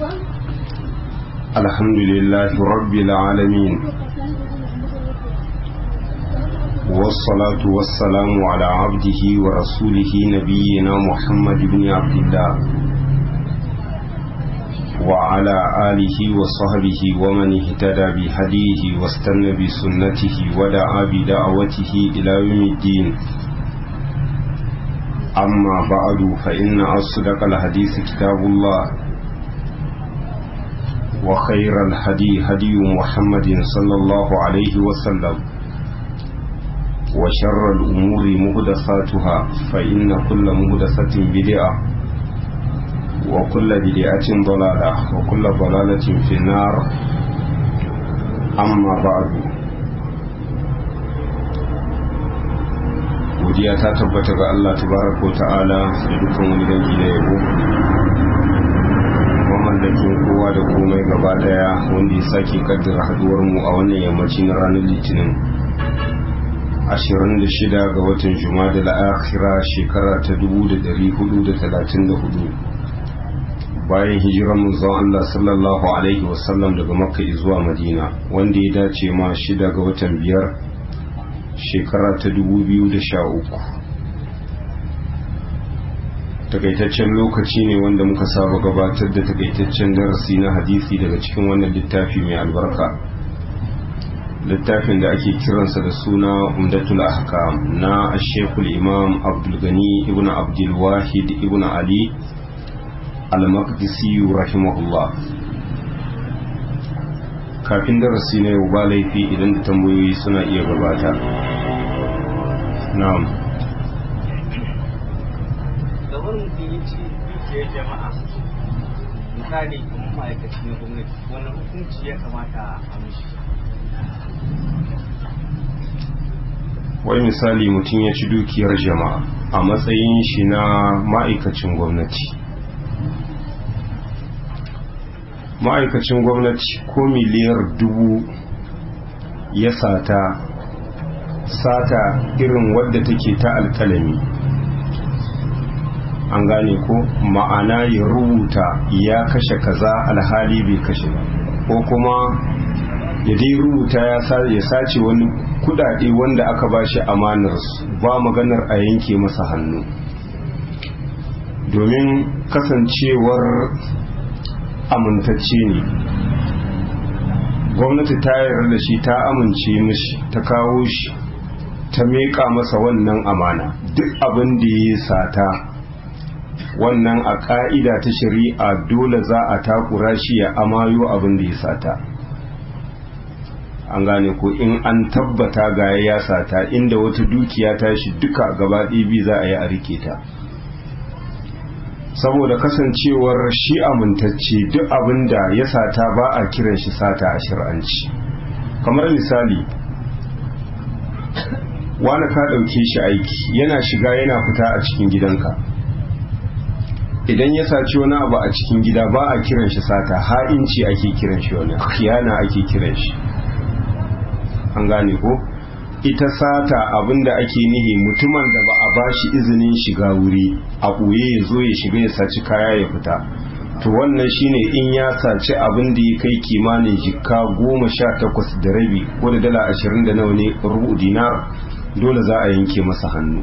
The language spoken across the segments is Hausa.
الحمد لله رب العالمين والصلاة والسلام على عبده ورسوله نبينا محمد بن عبد الله وعلى آله وصحبه ومن اهتدى بهديه واستنى بسنته ودعا بدعوته إلى يوم الدين أما بعد فإن أصدق الحديث كتاب الله وخير الهدي هدي محمد صلى الله عليه وسلم وشر الأمور مهدساتها فإن كل مهدسة بدعة وكل بدعة ضلالة وكل ضلالة في النار أما بعد godiya ta tabbata ga Allah tabaraka ta'ala da dukkan wani dangi da yabo mamallakin kowa da komai gaba daya wanda ya sake kaddara haduwar mu a wannan yammaci na ranar litinin 26 ga watan jumada la'akhira shekara ta 1434 bayan hijirar manzon Allah sallallahu alaihi wasallam daga makka zuwa madina wanda ya dace ma shida ga watan biyar shekara ta 2013 takaitaccen lokaci ne wanda muka saba gabatar da takaitaccen darasi na hadisi daga cikin wannan littafi mai albarka littafin da ake kiransa da suna umdatul ahkam na ashekul imam abdulgani ibn abdulwahid ibn ali al-maqdisi rahimahullah kafin darasi na yau ba laifi idan da tambayoyi suna iya gabata na'am da wani mutum ya ci dukiyar jama'a misali kuma ma'aikaci na gwamnati wani hukunci ya kamata a mishi wai misali mutum ya ci dukiyar jama'a a matsayin shi na ma'aikacin gwamnati ma'aikacin gwamnati ko miliyar dubu ya sata sata irin wadda take ta alkalami an gane ko ma'ana ya rubuta ya kashe kaza alhali bai kashe ba ko kuma ya dai rubuta ya sace wani kudade wanda aka bashi amanar ba maganar a yanke masa hannu domin kasancewar amintacce ne gwamnati ta yarda da shi ta amince mishi ta kawo shi ta meƙa masa wannan amana duk abin da ya sata wannan a ƙa'ida ta shari'a dole za a takura shi ya amayo abin da ya sata an gane ko in an tabbata ga ya sata inda wata dukiya ta shi duka gaba bi za a yi a rike ta saboda kasancewar shi amintacce duk abin da ya sata ba a kiran shi sata a shir'anci kamar misali wani ka ɗauke shi aiki yana shiga yana fita a cikin gidanka idan ya saci wani abu a cikin gida ba a kiran shi sata ha'inci ake kiran shi wani khiyana ake kiran shi an gane ko ita sata abinda ake nihi mutumin da ba a bashi izinin shiga wuri a ɓoye ya zo ya shiga ya saci kaya ya fita to wannan shine in ya saci abin da ya kai kimanin jikka goma sha takwas da rabi ko da dala ashirin da nawa ne rubu dinar dole za a yanke masa hannu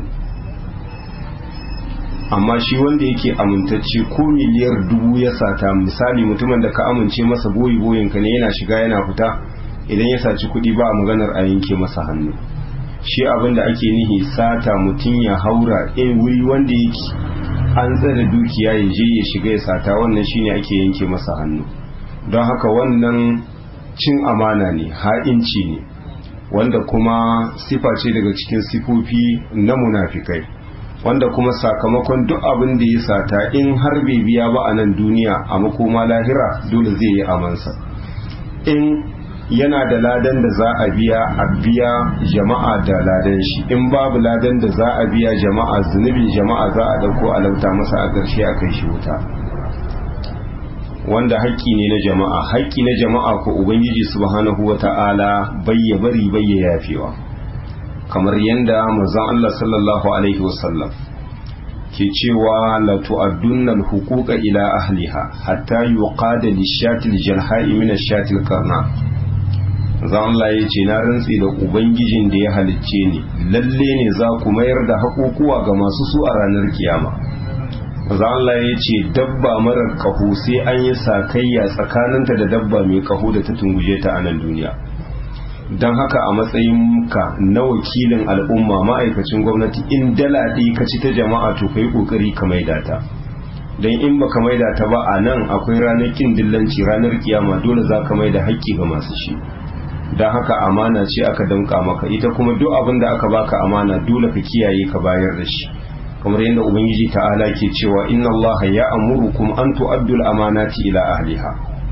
amma shi wanda yake amintacce ko miliyar dubu ya sata misali mutumin da ka amince masa boyi boyinka ne yana shiga yana fita idan ya saci kuɗi ba a maganar a yanke masa hannu shi abin da ake nihi sata mutum ya haura in wuri wanda yake an tsare dukiya ya je ya shiga ya sata wannan shine ake yanke masa hannu don haka wannan cin amana ne ha'inci ne wanda kuma sifa ce daga cikin sifofi na munafikai wanda kuma sakamakon duk abin da ya sata in har bai biya ba a nan duniya a makoma lahira dole zai yi amansa in yana da ladan da za a biya a biya jama'a da ladan shi in babu ladan da za a biya jama'a zunubin jama'a za a dauko a lauta masa a ƙarshe a kai shi wuta wanda haƙƙi ne na jama'a haƙƙi na jama'a ko ubangiji subhanahu wata'ala bayya bari bayya yafewa kamar yanda manzon Allah sallallahu alaihi wasallam ke cewa la tu'addunna al-huquqa ila ahliha hatta yuqada lish-shatil jalha'i min ash-shatil qarna zan Allah ya ce na rantsi da ubangijin da ya halicce ni lalle ne za ku mayar da haƙoƙuwa ga masu su a ranar kiyama zan Allah ya ce dabba marar kaho sai an yi sakayya tsakaninta da dabba mai kaho da ta tunguje ta a nan duniya don haka a matsayinka na wakilin al'umma ma'aikacin gwamnati in dala ɗaya ka ci ta jama'a to kai ƙoƙari ka maida ta don in baka maida ta ba a nan akwai ranar kin dillanci ranar kiyama dole za ka maida haƙƙi ga masu shi don haka amana ce aka damƙa maka ita kuma duk abin da aka baka amana dole ka kiyaye ka bayar da shi kamar yadda ubangiji ta'ala ke cewa inna allaha ya amurukum an tu'addul amanati ila ahliha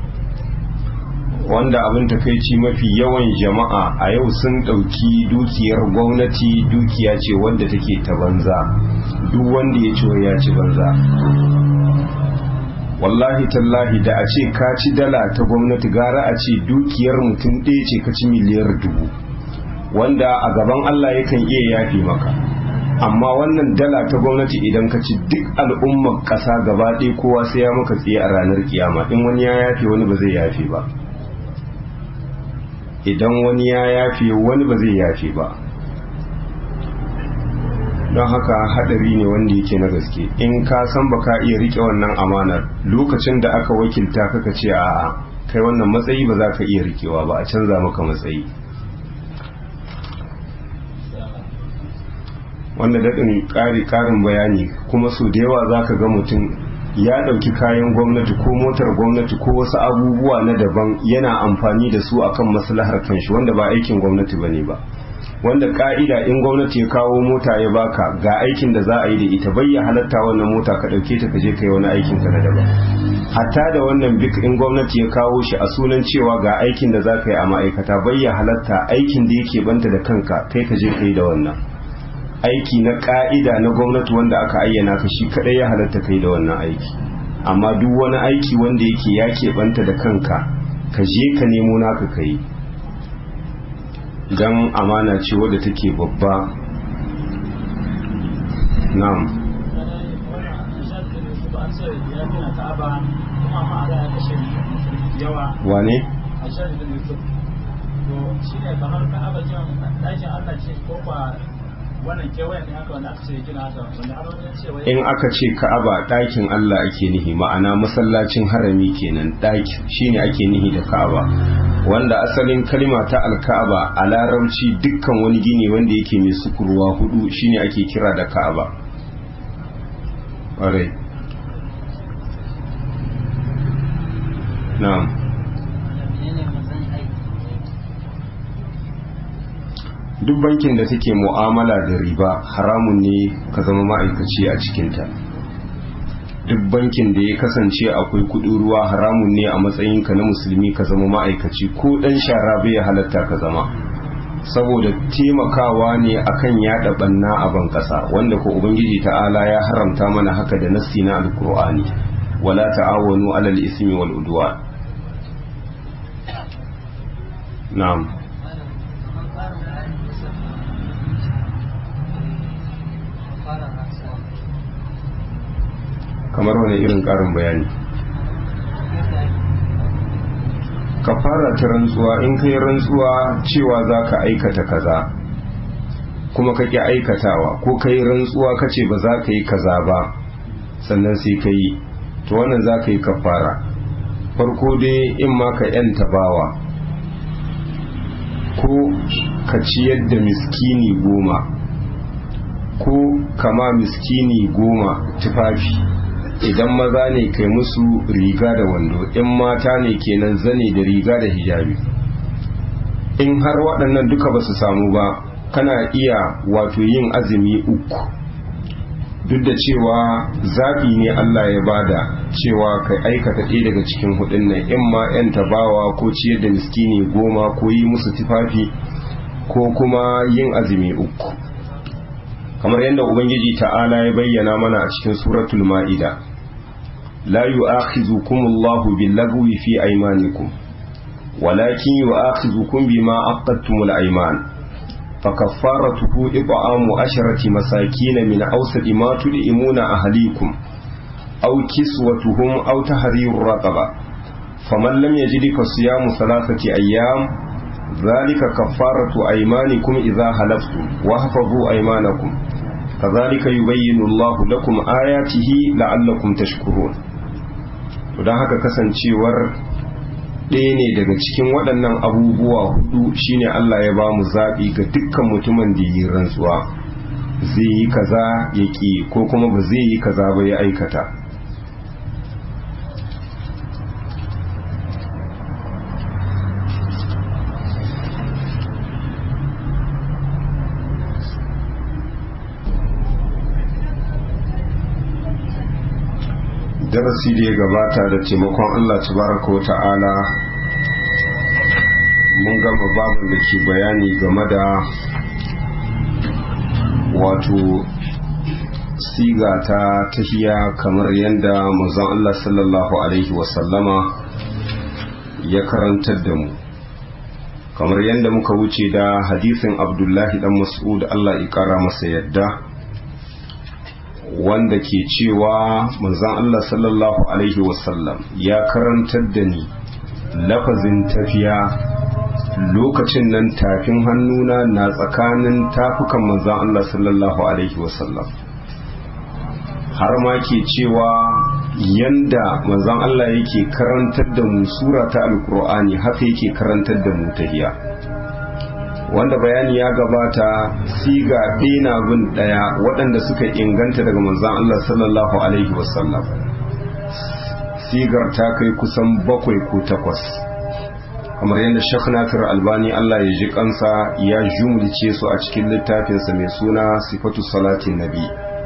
wanda abin takaici mafi yawan jama'a a yau sun ɗauki dukiyar gwamnati dukiya ce wanda take ta banza duk wanda ya ci ya ci banza wallahi tallahi da a ce ka ci dala ta gwamnati gara a ce dukiyar mutum ɗaya ce ka ci miliyar dubu wanda a gaban Allah yakan iya yafi maka amma wannan dala ta gwamnati idan ka ci duk al'ummar ƙasa gaba ɗaya kowa sai ya maka tsaye a ranar kiyama in wani ya yafe wani ba zai yafe ba idan wani ya yafe wani ba zai yafe ba don haka hadari ne wanda yake na gaske in ka san ba ka iya rike wannan amanar lokacin da aka wakilta kaka ce a'a kai wannan matsayi ba za ka iya rikewa ba a canza maka matsayi wanda daɗin ƙari ƙarin bayani kuma so da yawa za ka ga mutum ya ɗauki kayan gwamnati ko motar gwamnati ko wasu abubuwa na daban yana amfani da su akan maslahar kanshi wanda ba aikin gwamnati bane ba wanda ka'ida in gwamnati ya kawo mota ya baka ga aikin da za a yi da ita bayya halatta wannan mota ka ɗauke ta kaje kai wani aikin ka na daban hatta da wannan bik in gwamnati ya kawo shi a sunan cewa ga aikin da za ka yi a ma'aikata bayya halatta aikin da yake banta da kanka kai ka je ka yi da wannan aiki na ka'ida na gwamnati wanda aka ayyana ka shi kadai ya halatta kai da wannan aiki amma duk wani aiki wanda yake ya keɓanta da kanka ka je ka nemo naka ka yi don amana ce wadda take babba na'am wane? shi ne kamar ka'aba jan ɗakin Allah ce ko ba wannan kewayen ne haka wanda aka ce gina haka wanda har wajen cewa in aka ce ka'aba ɗakin Allah ake nihi ma'ana masallacin harami kenan ɗaki shine ake nihi da ka'aba wanda asalin kalma ta alka'aba a larabci dukkan wani gini wanda yake mai sukurwa hudu shine ake kira da ka'aba ƙwarai na'am duk bankin da take mu'amala da riba haramun ne ka zama ma'aikaci a cikinta duk bankin da ya kasance akwai kudin ruwa haramun ne a matsayinka na musulmi ka zama ma'aikaci ko dan shara bai halatta ka zama saboda taimakawa ne akan yada banna a ban kasa wanda ko ubangiji ta'ala ya haramta mana haka da nassi na alkur'ani wala ta'awanu alal ismi wal udwan na'am kamar wani irin karin bayani ka fara ta rantsuwa in kai rantsuwa cewa za ka aikata kaza kuma ka ƙi aikatawa ko kai rantsuwa ka ce ba za ka yi kaza ba sannan sai ka yi to wannan za ka yi kafara farko dai in ma ka yanta bawa ko ka ciyar da miskini goma ko kama miskini goma tufafi idan maza ne kai musu riga da wando in mata ne kenan zane da riga da hijabi in har waɗannan duka ba su samu ba kana iya wato yin azumi uku duk da cewa zaɓi ne Allah ya bada cewa ka aikata ɗaya daga cikin hudun nan in ma 'yan tabawa ko ciyar da miskini goma ko yi musu tufafi ko kuma yin azumi uku kamar yadda ubangiji ta'ala ya bayyana mana a cikin suratul ma'ida la yu'akhidhukum Allahu bil-lagwi fi aymanikum walakin yu'akhidhukum bima aqadtumul ayman فكفارته إطعام عشرة مساكين من أوسط ما تدئمون أهليكم أو كسوتهم أو تحرير رقبة فمن لم يجد فصيام ثلاثة أيام ذلك كفارة أيمانكم إذا حلفتم واحفظوا أيمانكم كذلك يبين الله لكم آياته لعلكم تشكرون don haka kasancewar ɗaya ne daga cikin waɗannan abubuwa hudu shine Allah ya ba mu zaɓi ga dukkan mutumin da yi rantsuwa zai yi kaza ya ƙi ko kuma ba zai yi kaza ba ya aikata darasi da ya gabata da taimakon Allah tabaraka wa ta'ala mun gama babin da ke bayani game da wato siga ta tahiya kamar yadda manzon Allah sallallahu alaihi wasallama ya karantar da mu kamar yadda muka wuce da hadisin abdullahi dan mas'ud Allah ya kara masa yadda wanda ke cewa manzon Allah sallallahu alaihi wasallam ya karantar da ni lafazin tafiya lokacin nan tafin hannuna na tsakanin tafukan manzon Allah sallallahu alaihi wasallam har ma ke cewa yanda manzon Allah yake karantar da mu sura ta alkur'ani haka yake karantar da mu tahiya wanda bayani ya gabata siga ɗina bin ɗaya waɗanda suka inganta daga manzan Allah sallallahu Alaihi wasallam sigar ta kai kusan bakwai ko takwas kamar yadda Sheikh Nasir Albani Allah ya ji kansa ya jumlice su a cikin littafinsa mai suna sifatu salatin nabi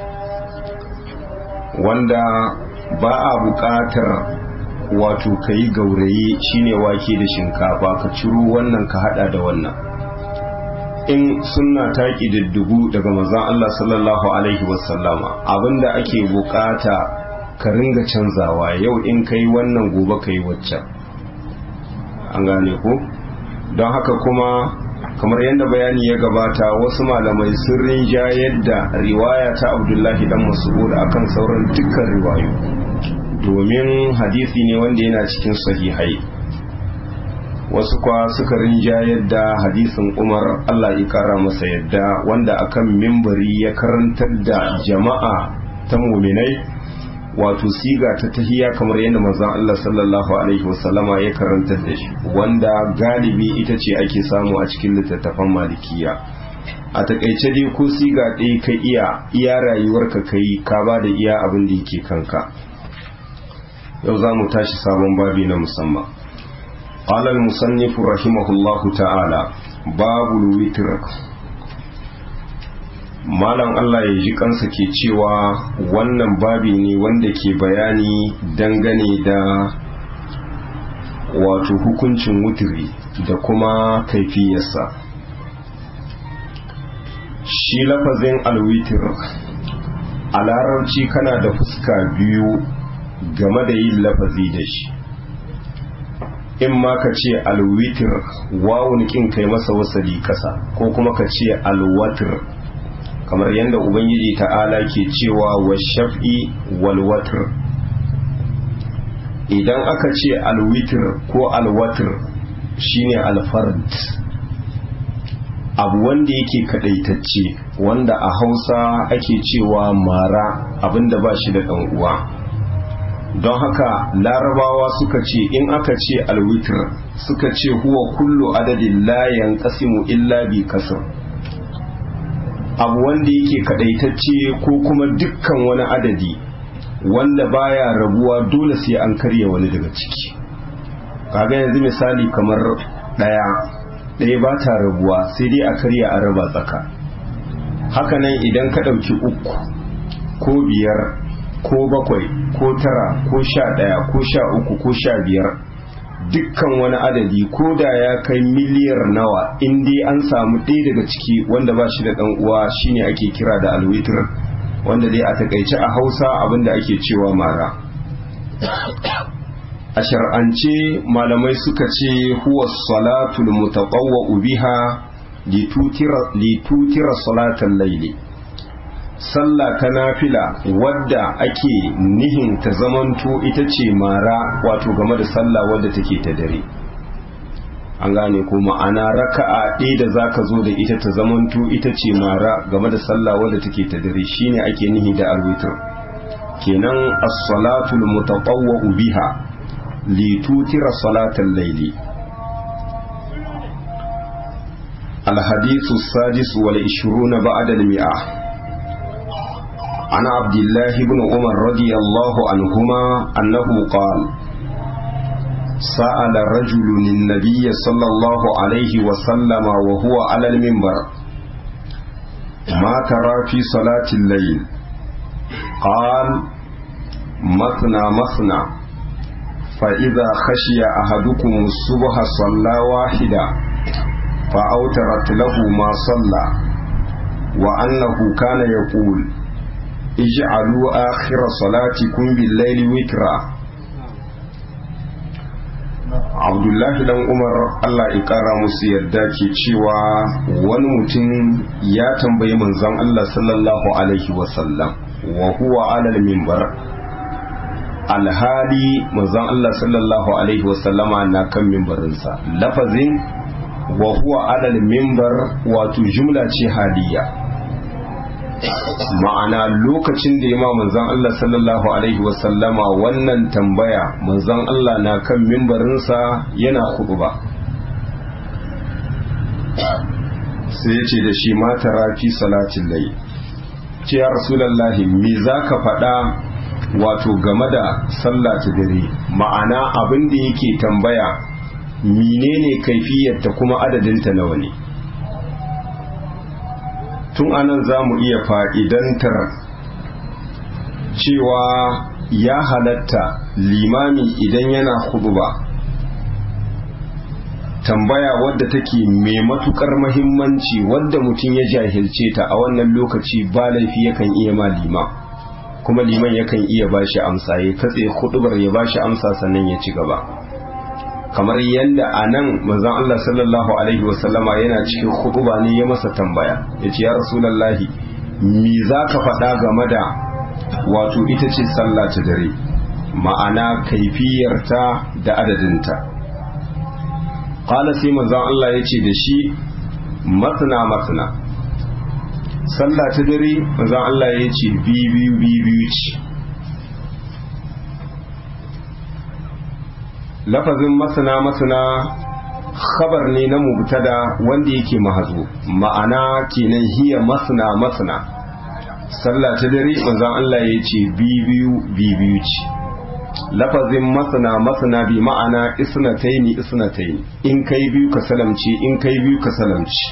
wanda ba a buƙatar wato ka yi gauraye shine wake da shinkafa ka ciro wannan ka hada da wannan in sunna ta ƙididdigu daga manzon Allah sallallahu alaihi wasallama abinda ake bukata ka ringa canzawa yau in kai wannan gobe kai waccan an gane ko don haka kuma kamar yadda bayani ya gabata wasu malamai sun rinja yadda riwaya ta abdullahi dan mas'ud akan sauran dukkan riwayo domin hadisi ne wanda yana cikin sahihai wasu kwa suka rinja yadda hadisin umar allah ya kara masa yadda wanda akan mimbari ya karantar da jama'a ta muminai wato siga ta tahiya kamar yadda manzon Allah sallallahu alaihi wasallama ya karantar da shi wanda galibi ita ce ake samu a cikin littattafan malikiya a takaice dai ko siga ɗaya ka iya iya rayuwarka kai ka ba da iya abin da yake kanka yau za mu tashi sabon babi na musamman قال المصنف رحمه الله تعالى باب الوتر malam Allah ya ji kansa ke cewa wannan babi ne wanda ke bayani dangane da wato hukuncin wutiri da kuma kaifiyarsa shi lafazin alwitir a larabci kana da fuska biyu game da yin lafazi da shi in ma ka ce alwitir wawun kin kai masa wasali kasa ko kuma ka ce alwatir kamar yadda ubangiji ta'ala ke cewa wa shaf'i wal watr idan aka ce alwitir ko alwatir shine alfard abu wanda yake kadaitacce wanda a hausa ake cewa mara abinda ba shi da ɗan uwa don haka larabawa suka ce in aka ce alwitir suka ce huwa kullu adadin layan kasimu illa bi kasar abu wanda yake kadaitacce ko kuma dukkan wani adadi wanda baya rabuwa dole sai an karya wani daga ciki kaga yanzu misali kamar daya daya ba ta rabuwa sai dai a karya a raba tsaka hakanan idan ka ɗauki uku ko biyar ko bakwai ko tara ko sha ɗaya ko sha uku ko sha biyar dukkan wani adadi ko da ya kai miliyar nawa in dai an samu ɗaya daga ciki wanda ba shi da ɗan uwa shine ake kira da alwitir wanda dai a takaice a hausa abinda ake cewa mara a shar'ance malamai suka ce huwa salatul mutaqawwa biha litutira salatan laili sallah ta nafila wadda ake nihin ta zamanto ita ce mara wato game da sallah wadda take ta dare an gane ko ma'ana raka'a ɗaya da zaka zo da ita ta zamanto ita ce mara game da sallah wadda take ta dare shine ake nihi da alwitr kenan as-salatul mutatawwa'u biha litutira salatal laili الحديث السادس والعشرون بعد المئة عن عبد الله بن عمر رضي الله عنهما أنه قال سأل رجل النبي صلى الله عليه وسلم وهو على المنبر ما ترى في صلاة الليل قال مثنى مثنى فإذا خشي أحدكم الصبح صلى واحدا فأوترت له ما صلى وأنه كان يقول اجعلوا آخر صلاتكم بالليل وترا abdullahi dan umar allah ya kara musu yadda ke cewa wani mutum ya tambayi manzon allah sallallahu alaihi wasallam wa huwa alal mimbar alhali manzon allah sallallahu alaihi wasallama na kan mimbarinsa lafazin wa huwa alal mimbar wato jumla ce haliya ma'ana lokacin da ya ma manzon Allah sallallahu alaihi wasallama wannan tambaya manzon Allah na kan mimbarinsa yana ba. sai ya ce da shi mata rafi salatin lai ce ya rasulallahi me za ka faɗa wato game da sallah ta dare ma'ana abin da yake tambaya menene kaifiyarta kuma adadinta nawa ne tun anan za mu iya fa'idantar cewa ya halatta limami idan yana ba tambaya wadda take mai matukar mahimmanci wadda mutum ya jahilce ta a wannan lokaci ba laifi yakan iya ma lima kuma liman yakan iya bashi amsa ya katse hudubar ya bashi amsa sannan ya ci gaba kamar yadda a nan manzon Allah sallallahu alaihi wasallama yana cikin hutuba ne ya masa tambaya ya ce ya rasulallahi me za ka faɗa game da wato ita ce sallah ta dare ma'ana kaifiyarta da adadinta ƙala sai manzon Allah ya ce da shi masana masana sallah ta dare manzon Allah ya ce biyu biyu ce lafazin masana masana khabar ne na mubtada wanda yake mahazo ma'ana kenan hiya masana masana sallah ta dare manzon Allah ya ce biyu biyu ce lafazin masana masana bi ma'ana isnataini isnataini in kai biyu ka salamci in kai biyu ka salamci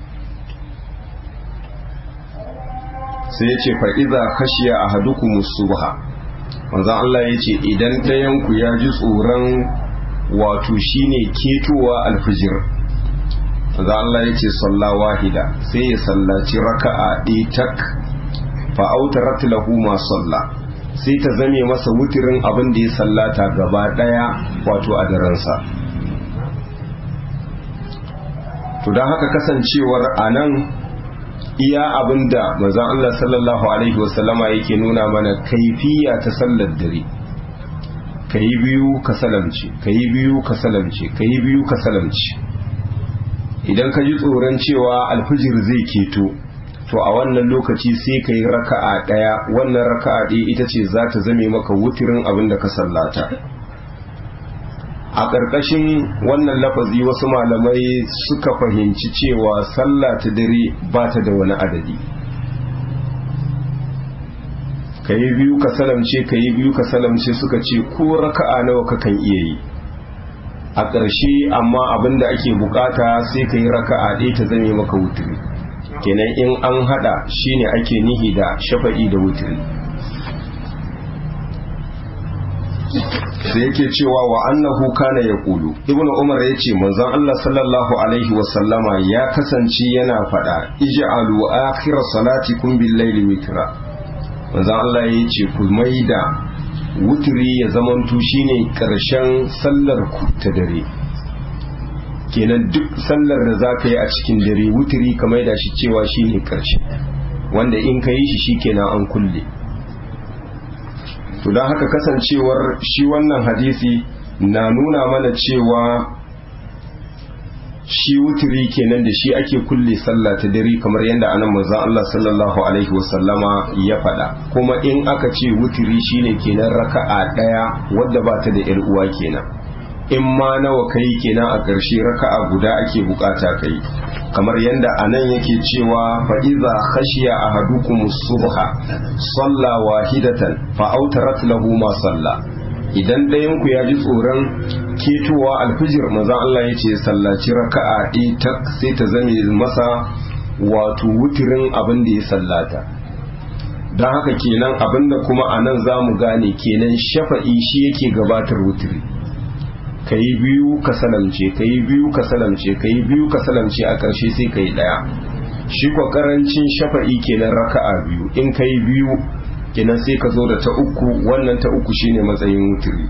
sai ya ce fa iza khashiya ahadukum subha manzon Allah ya ce idan ɗayanku ya ji tsoron wato shine ketowa alfijir manzon Allah ya ce salla wahida sai ya sallaci raka'a ɗaya tak fa autarat lahu ma salla sai ta zame masa wutirin abin da ya sallata gaba ɗaya wato a daransa to don haka kasancewar a nan iya abin da manzon Allah sallallahu alaihi wasallama yake nuna mana kaifiya ta sallar dare kayi biyu ka salamci kayi biyu ka salamci kayi biyu ka salamci idan ka ji tsoron cewa alfijir zai keto to a wannan lokaci sai ka yi raka'a ɗaya wannan raka'a ɗaya ita ce za ta zame maka wutirin abin da ka sallata a ƙarƙashin wannan lafazi wasu malamai suka fahimci cewa sallah ta dare ba ta da wani adadi ka yi biyu ka salamce ka yi biyu ka salamce suka ce ko raka'a nawa kakan iya yi a ƙarshe amma abin da ake bukata sai ka yi raka'a ɗaya ta zame maka wutiri kenan in an hada shine ake nihi da shafa'i da wutiri sai yake cewa wa annahu kana ya kulu ibnu umar ya ce manzon Allah sallallahu alaihi wasallama ya kasance yana fada ij'alu akhira salatikum bil layli witra manzon Allah ya ce ku maida wutiri ya zamanto shine karshen sallar ku ta dare kenan duk sallar da za ka yi a cikin dare wutiri ka maida shi cewa shi ne ƙarshe wanda in ka yi shi shi kenan an kulle to don haka kasancewar shi wannan hadisi na nuna mana cewa shi wutiri kenan da shi ake kulle sallah ta dare kamar yadda anan manzon Allah sallallahu alaihi wasallama ya faɗa kuma in aka ce wutiri shine kenan raka'a ɗaya wadda ba ta da ƴar uwa kenan in ma nawa kai kenan a ƙarshe raka'a guda ake bukata kai kamar yadda anan yake cewa fa iza khashiya ahadukum subha salla wahidatan fa autarat lahu ma salla idan ɗayan ku ya ji tsoron ketowa alfijir maza Allah ya ce sallaci raka'a ita sai ta zame masa wato wutirin abin da ya sallata don haka kenan abin da kuma a nan za mu gane kenan shafa'i shi yake gabatar wutiri ka yi biyu ka salamce ka yi biyu ka salamce ka yi biyu ka salamce a ƙarshe sai ka yi ɗaya shi kwa ƙarancin shafa'i kenan raka'a biyu in ka yi biyu kenan sai ka zo da ta uku wannan ta uku shine matsayin wutiri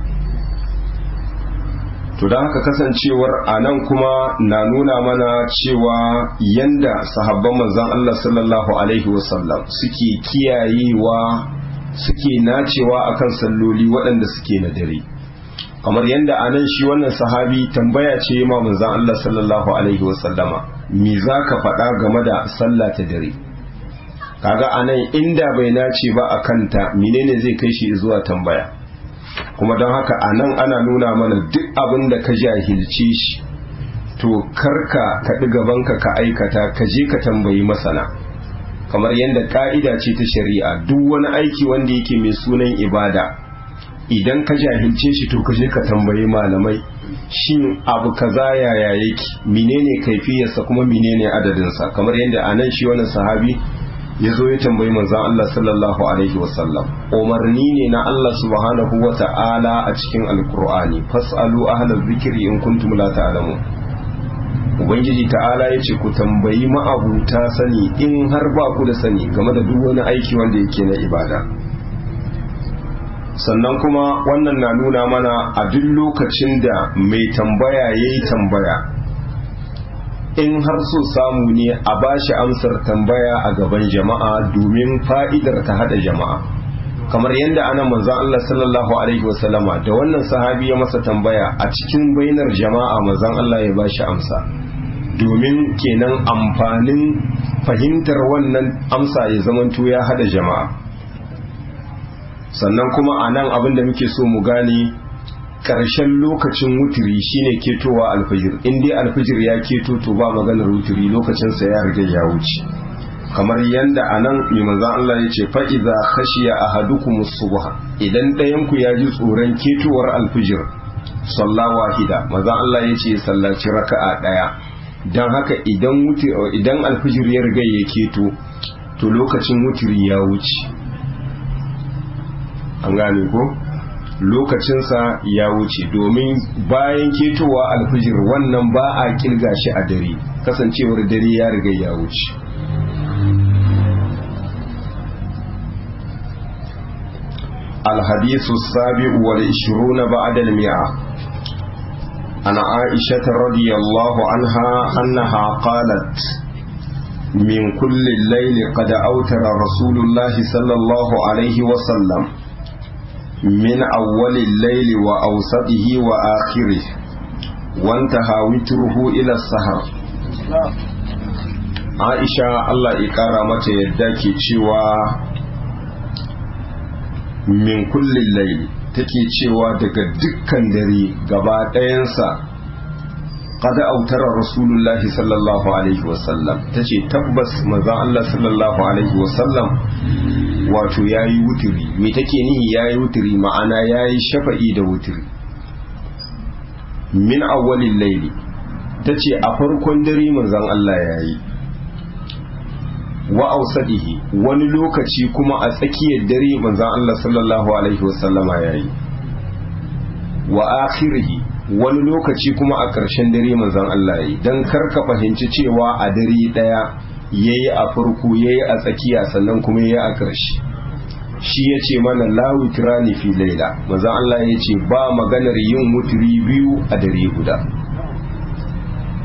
to don haka kasancewar a nan kuma na nuna mana cewa yanda sahabban manzan Allah sallallahu alaihi wasallam suke kiyayewa suke nacewa akan salloli waɗanda suke na dare kamar yanda a nan shi wannan sahabi tambaya ce ma manzan Allah sallallahu alaihi wasallama me za ka faɗa game da sallah ta dare kaga a nan inda bai nace ba a kanta menene zai kai shi zuwa tambaya kuma don haka a nan ana nuna mana duk abin da ka jahilce shi to karka kaɗi gabanka ka aikata ka je ka tambayi masana kamar yadda ka'ida ce ta shari'a duk wani aiki wanda yake mai sunan ibada idan ka jahilce shi to ka je ka tambayi malamai shin abu kaza yaya yake menene kaifiyarsa kuma menene adadinsa kamar yadda a nan shi wannan sahabi ya zo ya tambayi manzan Allah sallallahu Alaihi wasallam umarni ne na Allah subhanahu wa ta'ala a cikin alkur'ani fas'alu ahlal zikiri in kuntum la ta'lamu ubangiji ta'ala ya ce ku tambayi ma'abuta sani in har ba ku da sani game da duk wani aiki wanda yake na ibada sannan kuma wannan na nuna mana a duk lokacin da mai tambaya ya yi tambaya in har so samu ne a bashi amsar tambaya a gaban jama'a domin fa'idar ta hada jama'a kamar yadda ana manzan Allah sallallahu alaihi wasallama da wannan sahabi ya masa tambaya a cikin bainar jama'a manzan Allah ya bashi amsa domin kenan amfanin fahimtar wannan amsa ya zamanto ya hada jama'a sannan kuma a nan abin da muke so mu gane ƙarshen lokacin wutiri shine ketowa alfajir in dai alfajir ya keto to ba maganar wutiri lokacinsa ya riga ya wuce kamar yanda a nan mai manzan Allah ya ce fa'iza khashiya ahadukum subha idan ɗayan ku ya ji tsoron ketowar alfajir salla wahida manzan Allah ya ce sallaci raka'a ɗaya don haka idan idan alfajir ya riga ya keto to lokacin wutiri ya wuce an gane ko lokacinsa ya wuce domin bayan ketowa alfijir wannan ba a kilga shi a dare kasancewar dare ya riga ya wuce الحديث السابع والعشرون بعد المئة عن عائشة رضي الله عنها أنها قالت من كل الليل قد أوتر رسول الله صلى الله عليه وسلم من أول الليل وأوسطه وآخره وانتهى وتره إلى السهر عائشة الله إكارة متى يدك cewa min kullin laili take cewa daga dukkan dare gaba ɗayansa kada autara rasulullahi sallallahu alaihi wasallam ta ce tabbas maza Allah sallallahu alaihi wasallam wato ya yi wuturi me take nihi ya yi wuturi ma'ana ya yi shafa'i da wuturi min awwalin laili ta ce a farkon dare manzan Allah ya yi wa ausadihi wani lokaci kuma a tsakiyar dare manzan Allah sallallahu alaihi wasallama ya yi wa akhirihi wani lokaci kuma a ƙarshen dare manzan Allah ya yi don karka fahimci cewa a dare ɗaya ya yi a farko ya yi a tsakiya sannan kuma ya yi a ƙarshe shi ya ce mana la witrani fi laila manzan Allah ya ce ba maganar yin wuturi biyu a dare guda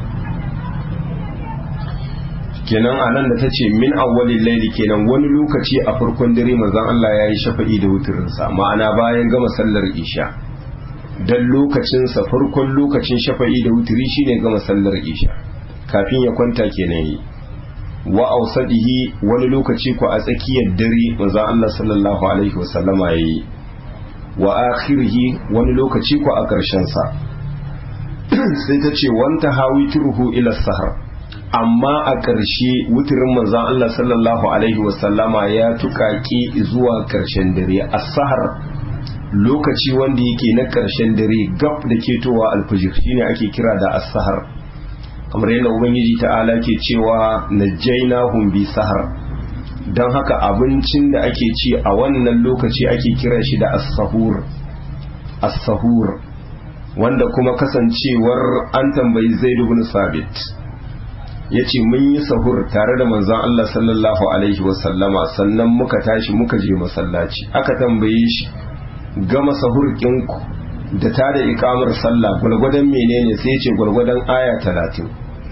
kenan a nan da ta ce min awwalin laili kenan wani lokaci a farkon dare manzon Allah ya yi shafa'i da wutirinsa ma'ana bayan gama sallar isha dan lokacinsa farkon lokacin shafa'i da wutiri shine gama sallar isha kafin ya kwanta kenan yi wa ausadihi wani lokaci ko a tsakiyar dare manzon Allah sallallahu alaihi wasallama yayi wa akhirihi wani lokaci ko a ƙarshen sa sai ta ce wanta hawi turhu ila sahar amma a ƙarshe wuturin manzan Allah sallallahu Alaihi wasallama ya tuƙaƙe zuwa ƙarshen dare a sahar lokaci wanda yake na ƙarshen dare gab da ketowa alfajir shine ake kira da as-sahar kamar yadda ubangiji ta'ala ke cewa najjaynahum bi sahar don haka abincin da ake ci a wannan lokaci ake kira shi da as-sahur as-sahur wanda kuma kasancewar an tambayi zaid ibn sabit ya ce mun yi sahur tare da manzon Allah sallallahu Alaihi wasallama sannan muka tashi muka je masallaci aka tambaye shi gama sahur ɗinku da ta da ikamar sallah gwalgwadon menene sai ce gwalgwadon aya talatin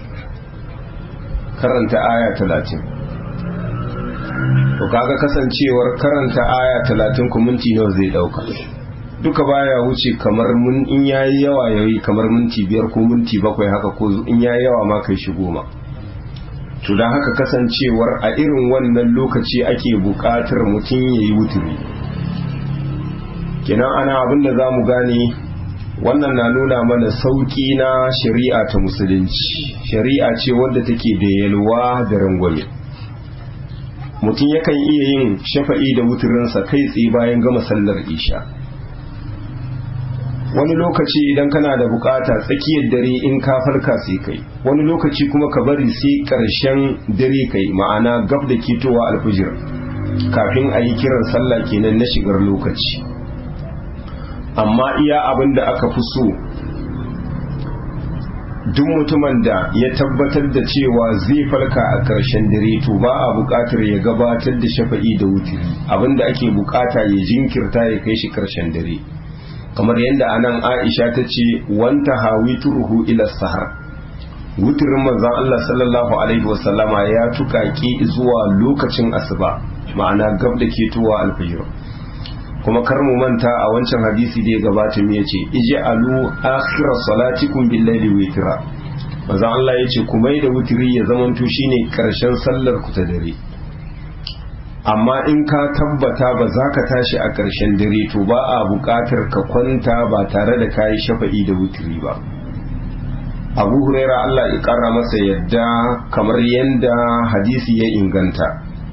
karanta aya talatin to kaga kasancewar karanta aya talatin ku minti nawa zai dauka duka baya wuce kamar mun in yayi yawa yayi kamar minti biyar ko minti bakwai haka ko in yayi yawa ma kai shi goma to don haka kasancewar a irin wannan lokaci ake buƙatar mutum ya yi wuturi kenan ana abin da za mu gane wannan na nuna mana sauƙi na shari'a ta musulunci shari'a ce wadda take da yalwa da rangwame mutum yakan iya yin shafa'i da wuturinsa kai tsaye bayan gama sallar isha wani lokaci idan kana da bukata tsakiyar dare in ka farka sai kai wani lokaci kuma ka bari sai karshen dare kai ma'ana gab da ketowa alfijir kafin a yi kiran sallah kenan na shigar lokaci amma iya abin da aka fi so duk mutumin da ya tabbatar da cewa zai farka a ƙarshen dare to ba a buƙatar ya gabatar da shafa'i da wutiri abin da ake buƙata ya jinkirta ya kai shi ƙarshen dare kamar yadda anan aisha ta ce wanta hawi turhu ila sahar wutirin manzon Allah sallallahu alaihi wasallama ya tuƙaƙe zuwa lokacin asuba ma'ana gab da ketowa alfajir kuma kar mu manta a wancan hadisi da ya gabata me yace ij'alu akhira salatikum bil layli witra manzo Allah yace ku mai da wutiri ya zamanto shine karshen sallar ku ta dare amma in ka tabbata ba za ka tashi a karshen dare to ba a buƙatar ka kwanta ba tare da kayi shafa'i da wutiri ba Abu Huraira Allah ya ƙara masa yadda kamar yanda hadisi ya inganta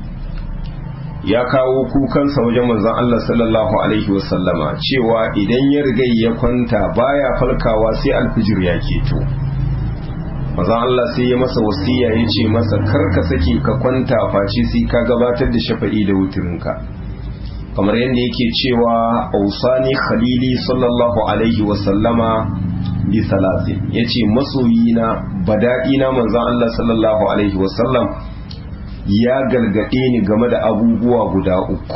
ya kawo kukansa wajen manzon Allah sallallahu alaihi wasallama cewa idan ya riga ya kwanta baya falkawa sai alfijir ya keto manzon Allah sai ya masa wasiya ya ce masa kar ka sake ka kwanta face sai ka gabatar da shafa'i da wutirinka kamar yadda yake cewa ausani khalili sallallahu alaihi wasallama bi salatin yace masoyina bada'ina manzon Allah sallallahu alaihi wasallam ya gargaɗe ni game da abubuwa guda uku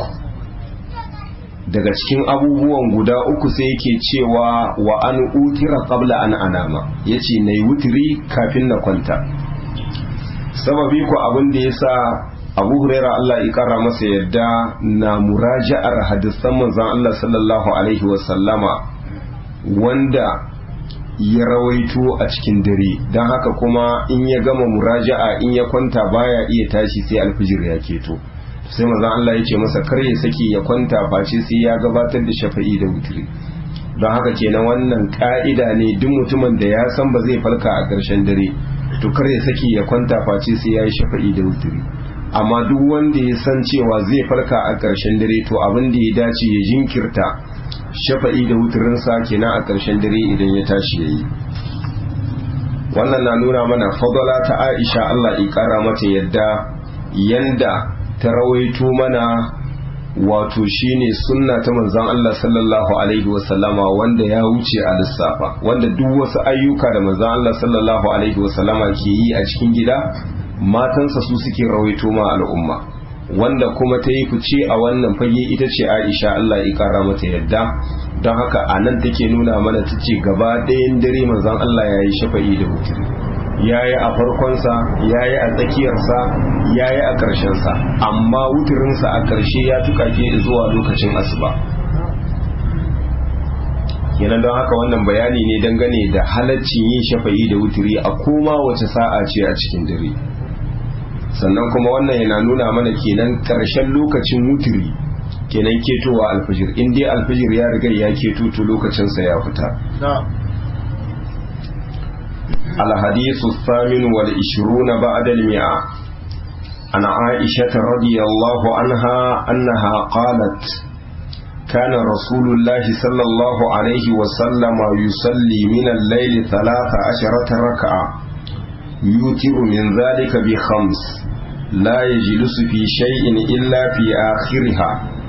daga cikin abubuwan guda uku sai yake cewa wa an utira qabla an anama yace nayi wutiri kafin na kwanta sababi ko abin da yasa Abu Huraira Allah ya kara masa yadda na muraja'ar hadisan manzon Allah sallallahu alaihi wa sallama wanda ya rawaito a cikin dare don haka kuma in ya gama muraja'a in ya kwanta baya iya tashi sai alfijir ya keto sai manzon Allah ya ce masa kar ya saki ya kwanta face sai ya gabatar da shafa'i da wutiri don haka kenan wannan ka'ida ne duk mutumin da ya san ba zai falka a ƙarshen dare to kar ya saki ya kwanta face sai ya yi shafa'i da wutiri amma duk wanda ya san cewa zai falka a ƙarshen dare to abin da ya dace ya jinkirta shafa'i da wuturinsa kenan a ƙarshen dare idan ya tashi ya yi wannan na nuna mana fadala ta aisha Allah ya ƙara mata yadda yanda ta rawaito mana wato shine sunna ta manzon Allah sallallahu alaihi wasallama wanda ya wuce a lissafa wanda duk wasu ayyuka da manzon Allah sallallahu alaihi wasallama ke yi a cikin gida matansa su suke rawaito ma al'umma wanda kuma ta yi fice a wannan fage ita ce aisha Allah ya kara mata yadda don haka a nan take nuna mana ta ce gaba ɗayan dare manzon Allah ya yi shafa'i da wuturi ya yi a farkonsa ya yi a tsakiyarsa ya yi a ƙarshensa amma wuturinsa a ƙarshe ya tukake zuwa lokacin asuba kenan don haka wannan bayani ne dangane da halaccin yin shafa'i da wuturi a koma wace sa'a ce a cikin dare sannan kuma wannan yana nuna mana kenan ƙarshen lokacin wuturi kenan ketowa alfijir in dai alfijir ya riga ya keto to lokacinsa ya fita الحديث الثامن والعشرون بعد المئة عن عائشة رضي الله عنها أنها قالت كان رسول الله صلى الله عليه وسلم يصلي من الليل ثلاث عشرة ركعة يوتر من ذلك بخمس لا يجلس في شيء إلا في آخرها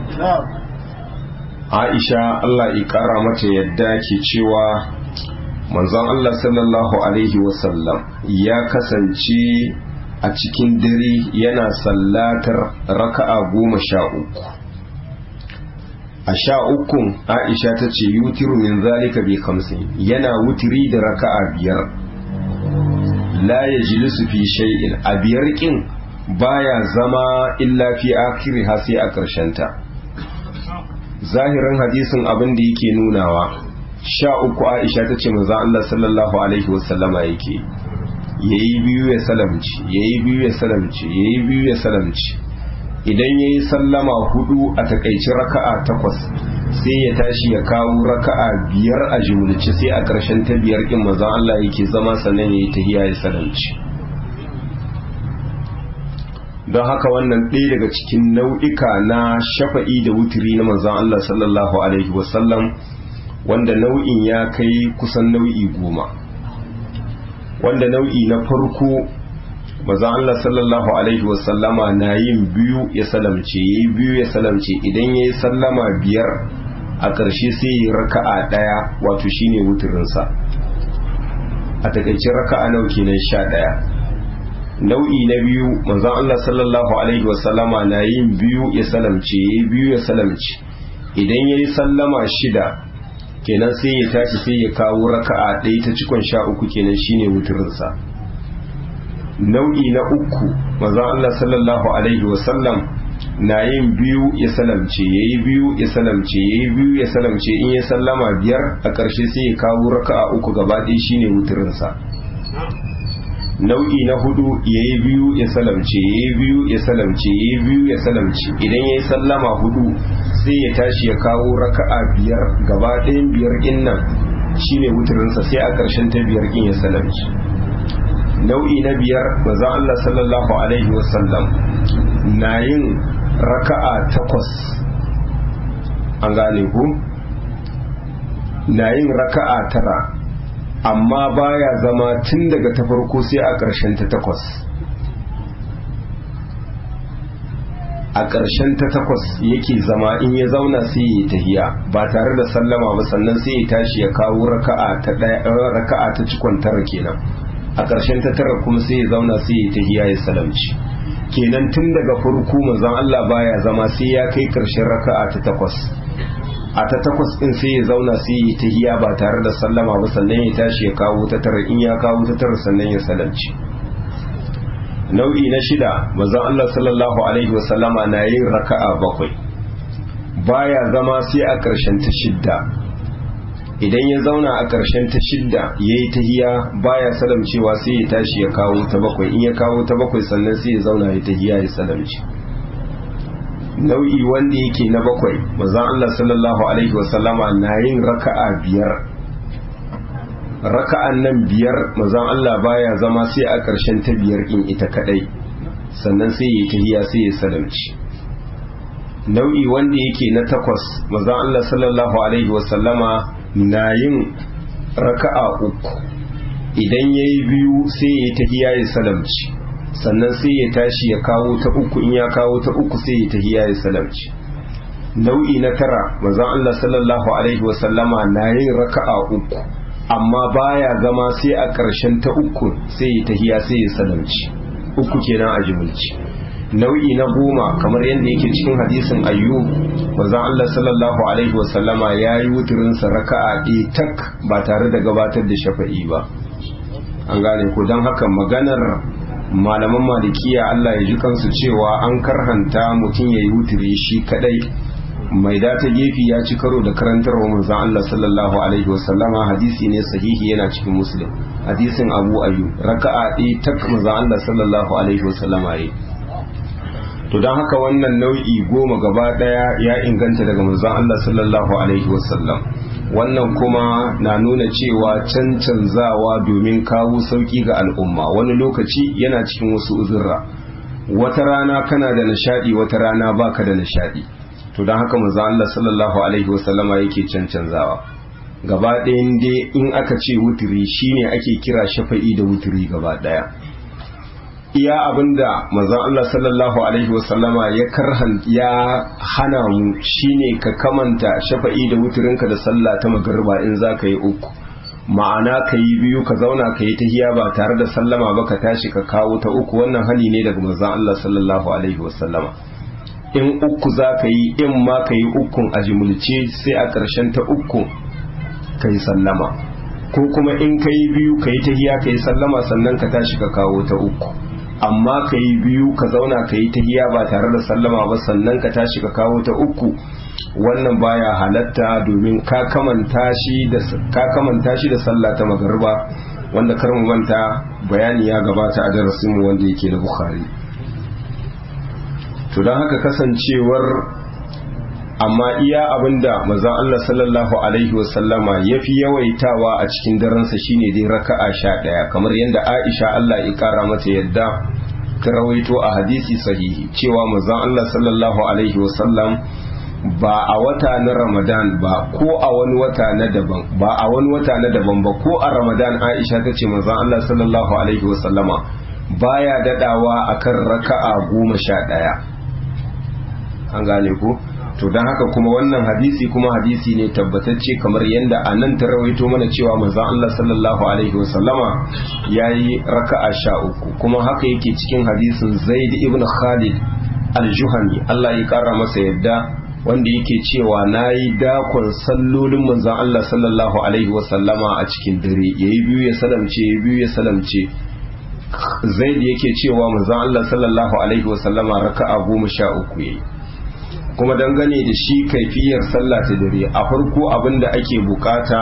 عائشة الله إكرامة يداك شوى manzon Allah sallallahu Alaihi wasallam ya kasance a cikin dare yana sallatar raka'a goma sha uku a sha ukun aisha ta ce yutiru min zalika bi kamsin yana wutiri da raka'a biyar la ya jilisu fi shay'in a biyar kin baya zama illa fi akiri sai a ta. zahirin hadisin abin da yake nunawa sha uku aisha ta ce manzan Allah sallallahu alaihi wasallama yake yayi biyu ya salamci yayi biyu ya salamci yayi biyu ya salamci idan yayi sallama hudu a takaici raka'a takwas sai ya tashi ya kawo raka'a biyar a jumulci sai a ƙarshen ta biyar kin manzan Allah yake zama sannan yayi tahiya ya salamci don haka wannan ɗaya daga cikin nau'ika na shafa'i da wutiri na manzan Allah sallallahu alaihi wasallam wanda nau'in ya kai kusan nau'i goma wanda nau'i na farko maza Allah sallallahu alaihi wasallama na yin biyu ya salamce ya yi biyu ya salamce idan ya yi sallama biyar a ƙarshe sai yi raka'a ɗaya wato shine wuturinsa a takaice raka'a nau kenan sha ɗaya nau'i na biyu manzon Allah sallallahu alaihi wasallama na yin biyu ya salamce ya yi biyu ya salamce idan ya yi sallama shida kenan sai ya tashi sai ya kawo raka'a ɗaya ta cikon sha uku kenan shine wuturinsa nau'i na uku maza Allah sallallahu alaihi wasallam na yin biyu ya salamce ya yi biyu ya salamce ya yi biyu ya salamce in ya sallama biyar a ƙarshe sai ya kawo raka'a uku gaba ɗaya shine wuturinsa nau'i na hudu ya yi biyu ya salamce ya yi biyu ya salamce ya yi biyu ya salamce idan ya yi sallama hudu sai ya tashi ya kawo raka'a biyar gaba ɗayan biyar ɗin nan shine wuturinsa sai a ƙarshen ta biyar ɗin ya salamce nau'i na biyar manzon Allah sallallahu alaihi wasallam na yin raka'a takwas an gane ku na yin raka'a tara amma baya zama tun daga ta farko sai a ƙarshen ta takwas a ƙarshen ta takwas yake zama in ya zauna sai ya tahiya ba tare da sallama ba sannan sai ya tashi ya kawo raka'a ta ɗaya raka'a ta cikon tara kenan a ƙarshen ta tara kuma sai ya zauna sai ya tahiya ya salamci kenan tun daga farko manzon Allah baya zama sai ya kai ƙarshen raka'a ta takwas a ta takwas din sai ya zauna sai ya tahiya ba tare da sallama ba sannan ya tashi ya kawo ta tara in ya kawo ta tara sannan ya salamci nau'i na shida manzon Allah sallallahu alaihi wa sallama na yin raka'a bakwai baya zama sai a ƙarshen ta shidda idan ya zauna a ƙarshen ta shidda yayi tahiya baya salamcewa sai ya tashi ya kawo ta bakwai in ya kawo ta bakwai sannan sai ya zauna ya tahiya ya salamci nau'i wanda yake na bakwai manzon Allah sallallahu alaihi wasallama na yin raka'a biyar raka'an nan biyar manzon Allah baya zama sai a ƙarshen ta biyar in ita kadai sannan sai ya tahiya sai ya salamci nau'i wanda yake na takwas manzon Allah sallallahu alaihi wasallama na yin raka'a uku idan yayi biyu sai ya tahiya ya salamci sannan sai ya tashi ya kawo ta uku in ya kawo ta uku sai ya tahiya ya salamci nau'i na tara manzon Allah sallallahu alaihi wasallama na yin raka'a uku amma baya zama sai a ƙarshen ta uku sai ya tahiya sai ya salamci uku kenan a jimilci nau'i na goma kamar yadda yake cikin hadisin ayyub manzon Allah sallallahu alaihi wasallama ya yi wuturinsa raka'a ɗaya tak ba tare da gabatar da shafa'i ba an gane ko don haka maganar malaman malikiya Allah ya ji kansu cewa an karhanta mutum ya yi wutiri shi kadai mai data gefe ya ci karo da karantarwa manzon Allah sallallahu alaihi wasallama hadisi ne sahihi yana cikin muslim hadisin abu ayu raka'a ɗaya tak manzon Allah sallallahu alaihi wasallama yi to don haka wannan nau'i goma gaba ɗaya ya inganta daga manzon Allah sallallahu alaihi wasallam wannan kuma na nuna cewa cancanzawa domin kawo sauki ga al'umma wani lokaci yana cikin wasu uzurra wata rana kana da nishadi wata rana baka da nishadi to don haka manzo Allah sallallahu alaihi wasallama yake cancanzawa gaba ɗayan dai in aka ce wuturi shine ake kira shafa'i da wuturi gaba ɗaya iya abinda manzon Allah sallallahu alaihi wasallama ya karhan ya hana mu shine ka kamanta shafa'i da wuturinka da sallah ta magariba in za ka yi uku ma'ana ka yi biyu ka zauna ka yi tahiya ba tare da sallama ba ka tashi ka kawo ta uku wannan hani ne daga manzon Allah sallallahu alaihi wasallama in uku za ka yi in ma ka yi ukun a jimulce sai a ƙarshen ta uku ka yi sallama ko kuma in ka yi biyu ka yi tahiya ka yi sallama sannan ka tashi ka kawo ta uku amma ka yi biyu ka zauna ka yi tahiya ba tare da sallama ba sannan ka tashi ka kawo ta uku wannan baya halatta domin ka kamanta shi da ka kamanta shi da sallah ta magariba wanda kar mu manta bayani ya gabata a darasin mu wanda yake na bukhari to don haka kasancewar amma iya abinda manzon Allah sallallahu alaihi wasallama yafi yawaitawa a cikin daransa shine dai raka'a sha ɗaya kamar yadda Aisha Allah ya kara mata yadda ta rawaito a hadisi sahihi cewa manzon Allah sallallahu alaihi wasallam ba a wata na Ramadan ba ko a wani wata na daban ba a wani wata na daban ba ko a Ramadan Aisha ta ce manzon Allah sallallahu alaihi wasallama baya dadawa akan raka'a goma sha ɗaya an gane ko to don haka kuma wannan hadisi kuma hadisi ne tabbatacce kamar yadda a nan ta rawaito mana cewa manzon Allah sallallahu alaihi wasallama ya yi raka'a sha uku kuma haka yake cikin hadisin zaid ibn khalid al-juhani Allah ya kara masa yadda wanda yake cewa na yi dakon sallolin manzon Allah sallallahu alaihi wasallama a cikin dare yayi biyu ya salamce yayi biyu ya salamce zaid yake cewa manzon Allah sallallahu alaihi wasallama raka'a goma sha uku yayi kuma dangane da shi kaifiyar sallah ta dare a farko abin da ake bukata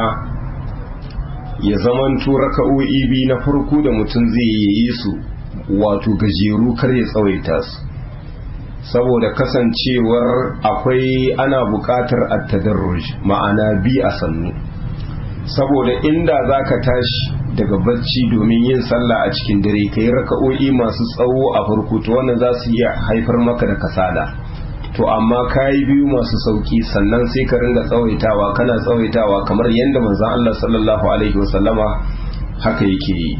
ya zamanto raka'o'i biyu na farko da mutum zai yi su wato gajeru kar ya tsawaita su saboda kasancewar akwai ana bukatar at-tadarruj ma'ana bi a sannu saboda inda zaka tashi daga bacci domin yin sallah a cikin dare kai raka'o'i masu tsawo a farko to wannan za su iya haifar maka da kasala to amma kayi biyu masu sauki sannan sai ka ringa tsawaitawa kana tsawaitawa kamar yadda manzon Allah sallallahu alaihi wasallama haka yake yi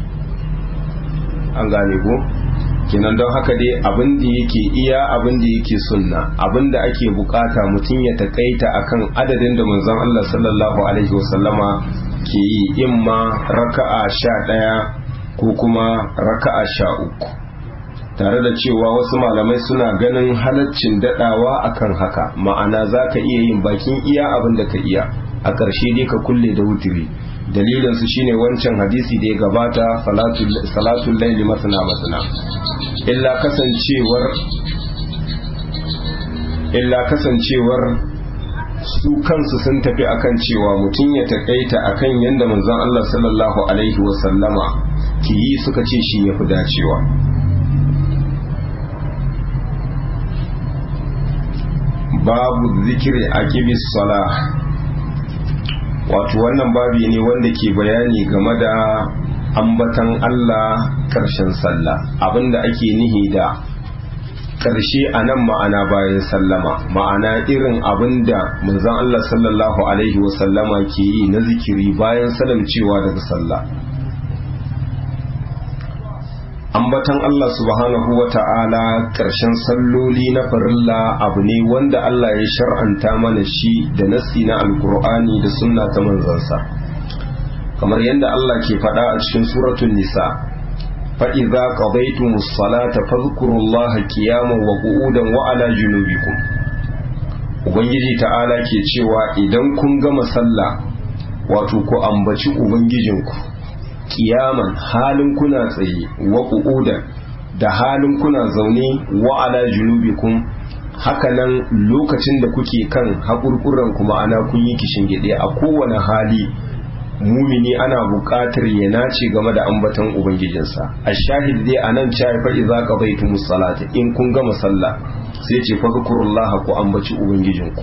an gane ko kenan don haka dai abin da yake iya abin da yake sunna abin da ake bukata mutum ya takaita akan adadin da manzon Allah sallallahu alaihi wasallama ke yi imma raka'a sha ɗaya ko kuma raka'a sha uku tare da cewa wasu malamai suna ganin halaccin dadawa akan haka ma'ana za ka iya yin bakin iya abin da ka iya a ƙarshe dai ka kulle da wutiri dalilinsu shine wancan hadisi da ya gabata salatul laili masana masana illa kasancewar illa kasancewar su kansu sun tafi akan cewa mutum ya takaita akan yadda manzon Allah sallallahu alaihi wasallama ki yi suka ce shi ya fi dacewa babu zikiri a kibis sala wato wannan babi ne wanda ke bayani game da ambatan Allah ƙarshen sallah abinda ake nihi da ƙarshe a nan ma'ana bayan sallama ma'ana irin abinda manzon Allah sallallahu alaihi wasallama ke yi na zikiri bayan salamcewa daga sallah ambatan Allah subhanahu wa ta'ala ƙarshen salloli na farilla abu ne wanda Allah ya shar'anta mana shi da nassi na alkur'ani da sunna ta manzansa kamar yadda Allah ke faɗa a cikin suratun nisa fa'iza qadaytumus salata fadhkurullaha qiyaman wa qu'udan wa ala junubikum ubangiji ta'ala ke cewa idan kun gama sallah wato ku ambaci ubangijinku kiyaman halin kuna tsaye wa qu'udan da halin kuna zaune wa ala junubikum hakanan lokacin da kuke kan haƙurƙuran kuma ana kun yi kishin gide a kowane hali mumini ana buƙatar ya nace game da ambaton ubangijinsa a shahid dai a nan cewa fa idza qadaytumus salata in kun gama sallah sai ce fa zkurullaha ku ambaci ubangijinku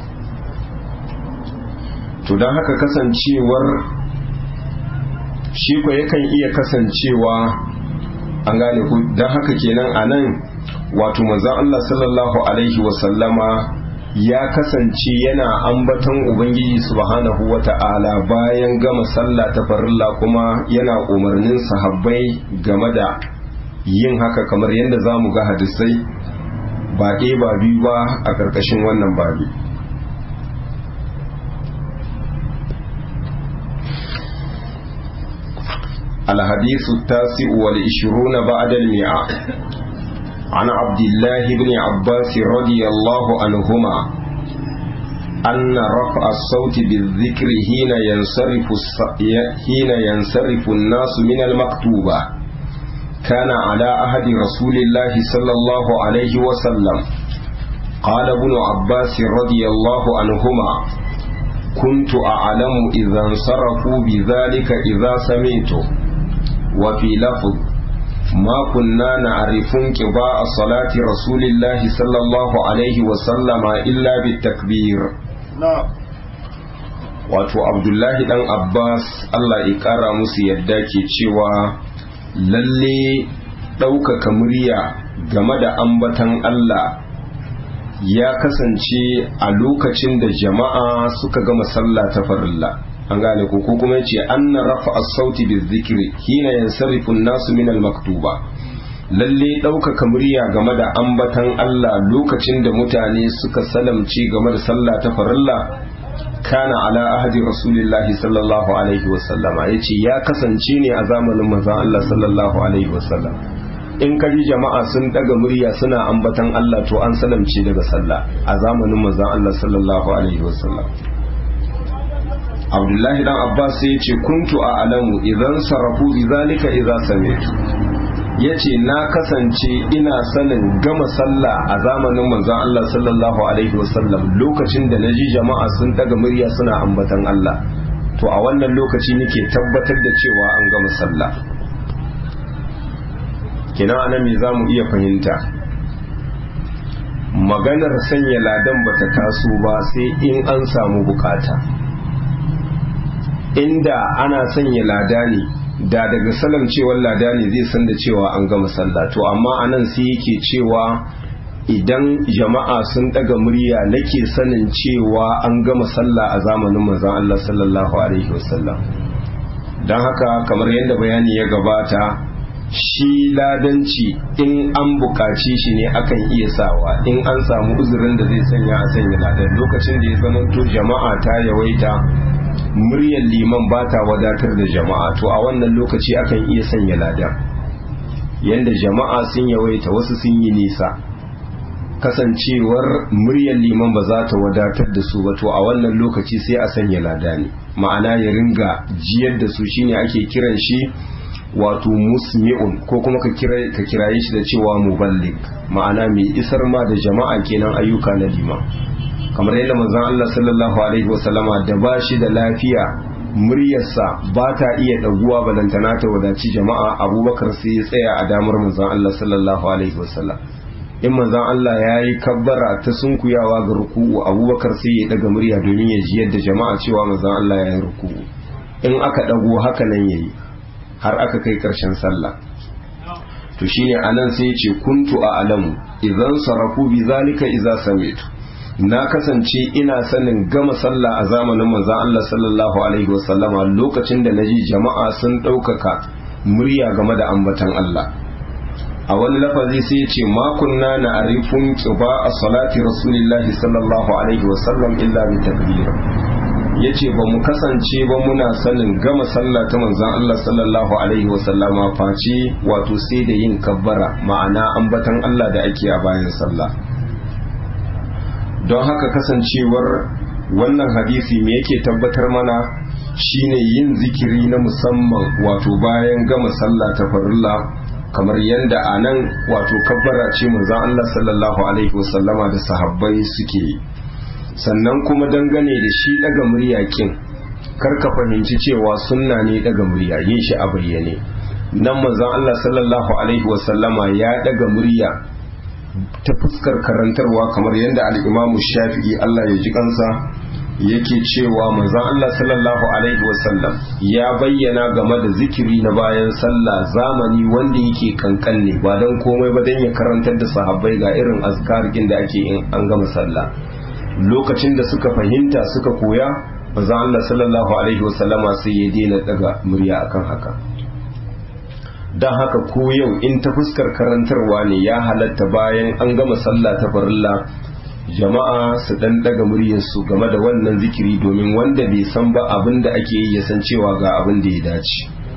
to don haka kasancewar shi ko yakan iya kasancewa an gane ku don haka kenan a nan wato manzon Allah sallallahu alaihi wasallama ya kasance yana ambaton ubangiji subhanahu wata'ala bayan gama sallah ta farilla kuma yana umarnin sahabbai game da yin haka kamar yadda za mu ga hadisai ba ɗaya ba biyu ba a ƙarƙashin wannan babi الحديث التاسع والعشرون بعد المئة عن عبد الله بن عباس رضي الله عنهما أن رفع الصوت بالذكر حين ينصرف حين ينصرف الناس من المكتوبة كان على عهد رسول الله صلى الله عليه وسلم قال ابن عباس رضي الله عنهما كنت أعلم إذا انصرفوا بذلك إذا سمعته وفي لفظ ما كنا نعرف انقضاء صلاة رسول الله صلى الله عليه وسلم إلا بالتكبير نعم wato abdullahi dan abbas allah ya kara musu yadda ke cewa lalle ɗaukaka murya game da ambatan allah ya kasance a lokacin da jama'a suka gama sallah ta farilla an gane ko ko kuma yace anna rafa as-sauti bizikri hina yansarifu an-nasu min al-maktuba lalle ɗaukaka murya game da ambatan Allah lokacin da mutane suka salamci game da sallah ta farilla kana ala ahadi rasulillahi sallallahu alaihi wasallama yace ya kasance ne a zamanin manzon Allah sallallahu alaihi wasallam in ka ji jama'a sun daga murya suna ambatan Allah to an salamce daga sallah a zamanin manzon Allah sallallahu alaihi wasallam Abdullahi dan Abbas sai yace kuntu a alamu idan sarafu bi zalika idza sami'tu yace na kasance ina sanin gama sallah a zamanin manzon Allah sallallahu alaihi wasallam lokacin da naji jama'a sun daga murya suna ambatan Allah to a wannan lokaci nake tabbatar da cewa an gama sallah kina anan me zamu iya fahimta maganar sanya ladan bata taso ba sai in an samu bukata inda ana sanya lada ne da daga salam cewar lada ne zai san da cewa an gama sallah to amma anan sai yake cewa idan jama'a sun daga murya nake sanin cewa an gama sallah a zamanin manzon Allah sallallahu alaihi wasallam don haka kamar yadda bayani ya gabata shi ladanci in an bukaci shi ne akan iya sawa in an samu uzurin da zai sanya a sanya ladan lokacin da ya zama to jama'a ta yawaita muryar liman ba ta wadatar da jama'a to a wannan lokaci akan iya sanya ladan yanda jama'a sun yawaita wasu sun yi nisa kasancewar muryar liman ba za ta wadatar da su ba to a wannan lokaci sai a sanya lada ne ma'ana ya ringa jiyar da su shine ake kiran shi wato musmi'un ko kuma ka kiraye shi da cewa muballig ma'ana mai isar ma da jama'a kenan ayyuka na liman kamar yadda manzon Allah sallallahu alaihi wasallama da ba shi da lafiya muryarsa ba ta iya ɗaguwa balantana ta wadaci jama'a abubakar sai ya tsaya a damar manzon Allah sallallahu alaihi wasallam in manzon Allah ya yi kabbara ta sunkuyawa ga ruku'u abubakar sai ya ɗaga murya domin ya ji yadda jama'a cewa manzon Allah ya yi ruku'u in aka ɗago haka nan ya yi har aka kai ƙarshen sallah to shine anan sai ya ce kuntu a alamu idan sarafu bi zalika idza sami'tu na kasance ina sanin gama sallah a zamanin manzon Allah sallallahu alaihi wasallama lokacin da naji jama'a sun ɗaukaka murya game da ambatan Allah a wani lafazi sai ya ce ma kunna na arifun qiba a salati rasulillahi sallallahu alaihi wasallam illa bi takbir yace ba mu kasance ba muna sanin gama sallah ta manzon Allah sallallahu alaihi wasallama face wato sai da yin kabbara ma'ana ambatan Allah da ake a bayan sallah don haka kasancewar wannan hadisi me yake tabbatar mana shine yin zikiri na musamman wato bayan gama sallah ta farilla kamar yadda a nan wato kabbara ce manzon Allah sallallahu alaihi wasallama da sahabbai suke yi sannan kuma dangane da shi daga murya kin kar ka fahimci cewa sunna ne daga murya yin shi a bayyane nan manzon Allah sallallahu alaihi wasallama ya daga murya ta fuskar karantarwa kamar yadda al-Imam Shafi'i Allah ya ji kansa yake cewa manzon Allah sallallahu alaihi wasallam ya bayyana game da zikiri na bayan sallah zamani wanda yake kankan ne ba don komai ba don ya karantar da sahabbai ga irin azkarikin da ake in an gama sallah lokacin da suka fahimta suka koya manzon Allah sallallahu alaihi wasallama sai ya daina daga murya akan haka don haka ko yau in ta fuskar karantarwa ne ya halatta bayan an gama sallah ta farilla jama'a su dan daga muryarsu game da wannan zikiri domin wanda bai san ba abin da ake yi ya san cewa ga abin da ya dace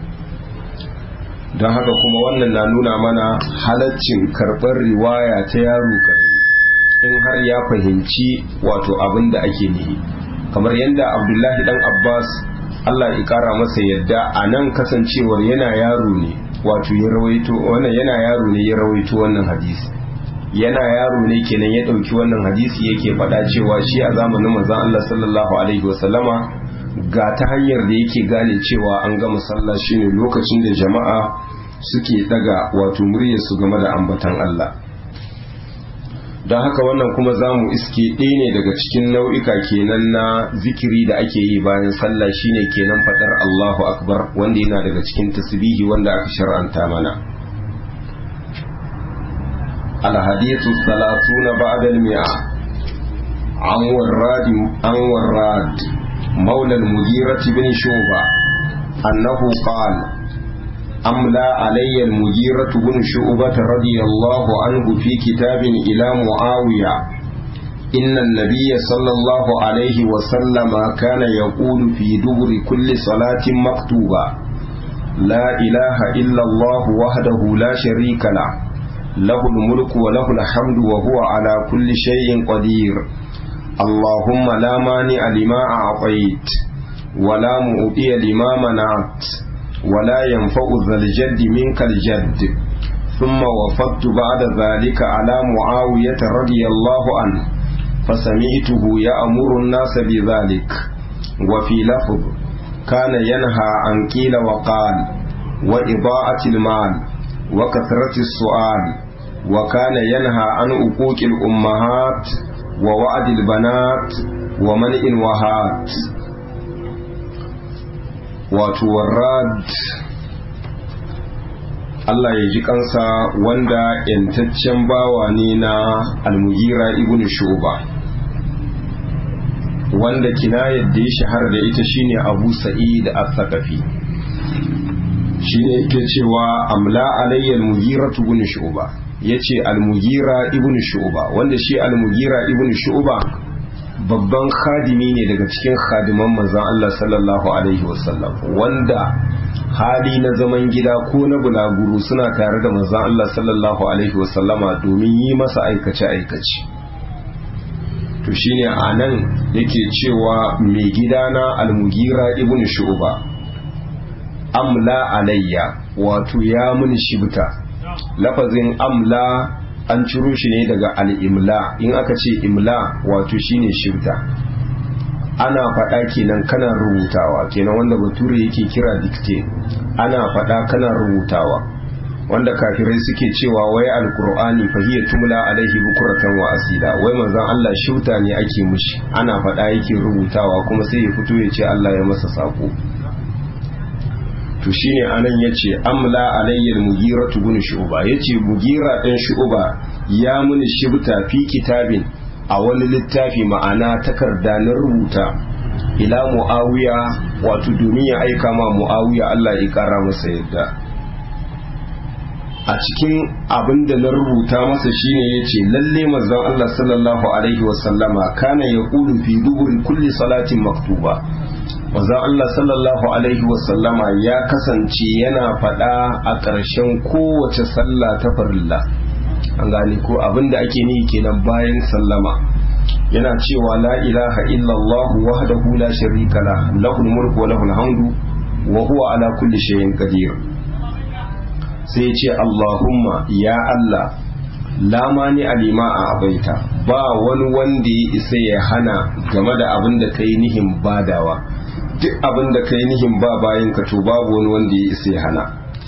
don haka kuma wannan na nuna mana halaccin karɓar riwaya ta yaro karami in har ya fahimci wato abin da ake nihi kamar yadda abdullahi dan abbas allah ya kara masa yadda a nan kasancewar yana yaro ne wato ya rawaito wannan yana yaro ne ya rawaito wannan hadisi yana yaro ne kenan ya ɗauki wannan hadisi yake faɗa cewa shi a zamanin manzon Allah sallallahu alaihi wasallama ga ta hanyar da yake gane cewa an gama sallah shine lokacin da jama'a suke daga wato muryar su game da ambatan Allah don haka wannan kuma za mu iske ɗaya ne daga cikin nau'ika kenan na zikiri da ake yi bayan sallah shine kenan faɗar Allahu akbar wanda yana daga cikin tasbihi wanda aka shar'anta mana الحديث الثلاثون بعد المئة عن وراد عن وراد مولى المغيرة بن شوبة أنه قال أملى علي المغيرة بن شعبة رضي الله عنه في كتاب إلى معاوية إن النبي صلى الله عليه وسلم كان يقول في دبر كل صلاة مكتوبة لا إله إلا الله وحده لا شريك له له الملك وله الحمد وهو على كل شيء قدير اللهم لا مانع لما أعطيت ولا مؤتي لما منعت ولا ينفع ذا الجد منك الجد ثم وفدت بعد ذلك على معاوية رضي الله عنه فسمعته يأمر الناس بذلك وفي لفظ كان ينهى عن قيل وقال وإضاءة المال وكثرة السؤال وكان ينهى عن عقوق الأمهات ووعد البنات ومنع الوهات وتوراد Allah ya ji kansa wanda ‘yantaccen bawa ne na almugira ibn shuba wanda kinayar da ya shahara da ita shine abu sa'id al-thaqafi shine yake cewa amla alayyal mugira ibn shuba yace al-mugira ibn shuba wanda shi al-mugira ibn shuba babban khadimi ne daga cikin khadiman manzon Allah sallallahu alaihi wasallam wanda hali na zaman gida ko na bulaguro suna tare da manzon Allah sallallahu alaihi wasallama domin yi masa aikace aikace to shine anan yake cewa mai gidana al-mugira ibn shu'ba amla alayya wato ya mun shibta lafazin amla an ciro shi ne daga al'imla in aka ce imla wato shine shibta ana faɗa kenan kana rubutawa kenan wanda bature yake kira dictate ana faɗa kana rubutawa wanda kafirai suke cewa wai alkur'ani fa hiya tumla alaihi bukuratan wa asila wai manzon Allah shibta ne ake mushi ana faɗa yake rubutawa kuma sai ya fito ya ce Allah ya masa sako to shine anan yace amla alayyal mugira bin shu'ba yace mugira dan shu'ba ya muni shibta fi kitabin a wani littafi ma'ana takarda na rubuta ila muawiya wato domin ya aika ma muawiya Allah ya kara masa yadda a cikin abin da na rubuta masa shine yace lalle manzon Allah sallallahu alaihi wasallama kana yaqulu fi duburi kulli salatin maktuba manzon Allah sallallahu alaihi wasallama ya kasance yana faɗa a ƙarshen kowace sallah ta farilla an gane ko abin da ake ni kenan bayan sallama yana cewa la ilaha illallah wahdahu la sharika la lahul mulku wa lahul hamdu wa huwa ala kulli shay'in qadir sai ce Allahumma ya Allah la mani alima a abaita ba wani wanda ya isa ya hana game da abin da kai nihin badawa duk abin da kai nihin ba bayan ka to babu wani wanda ya isa ya hana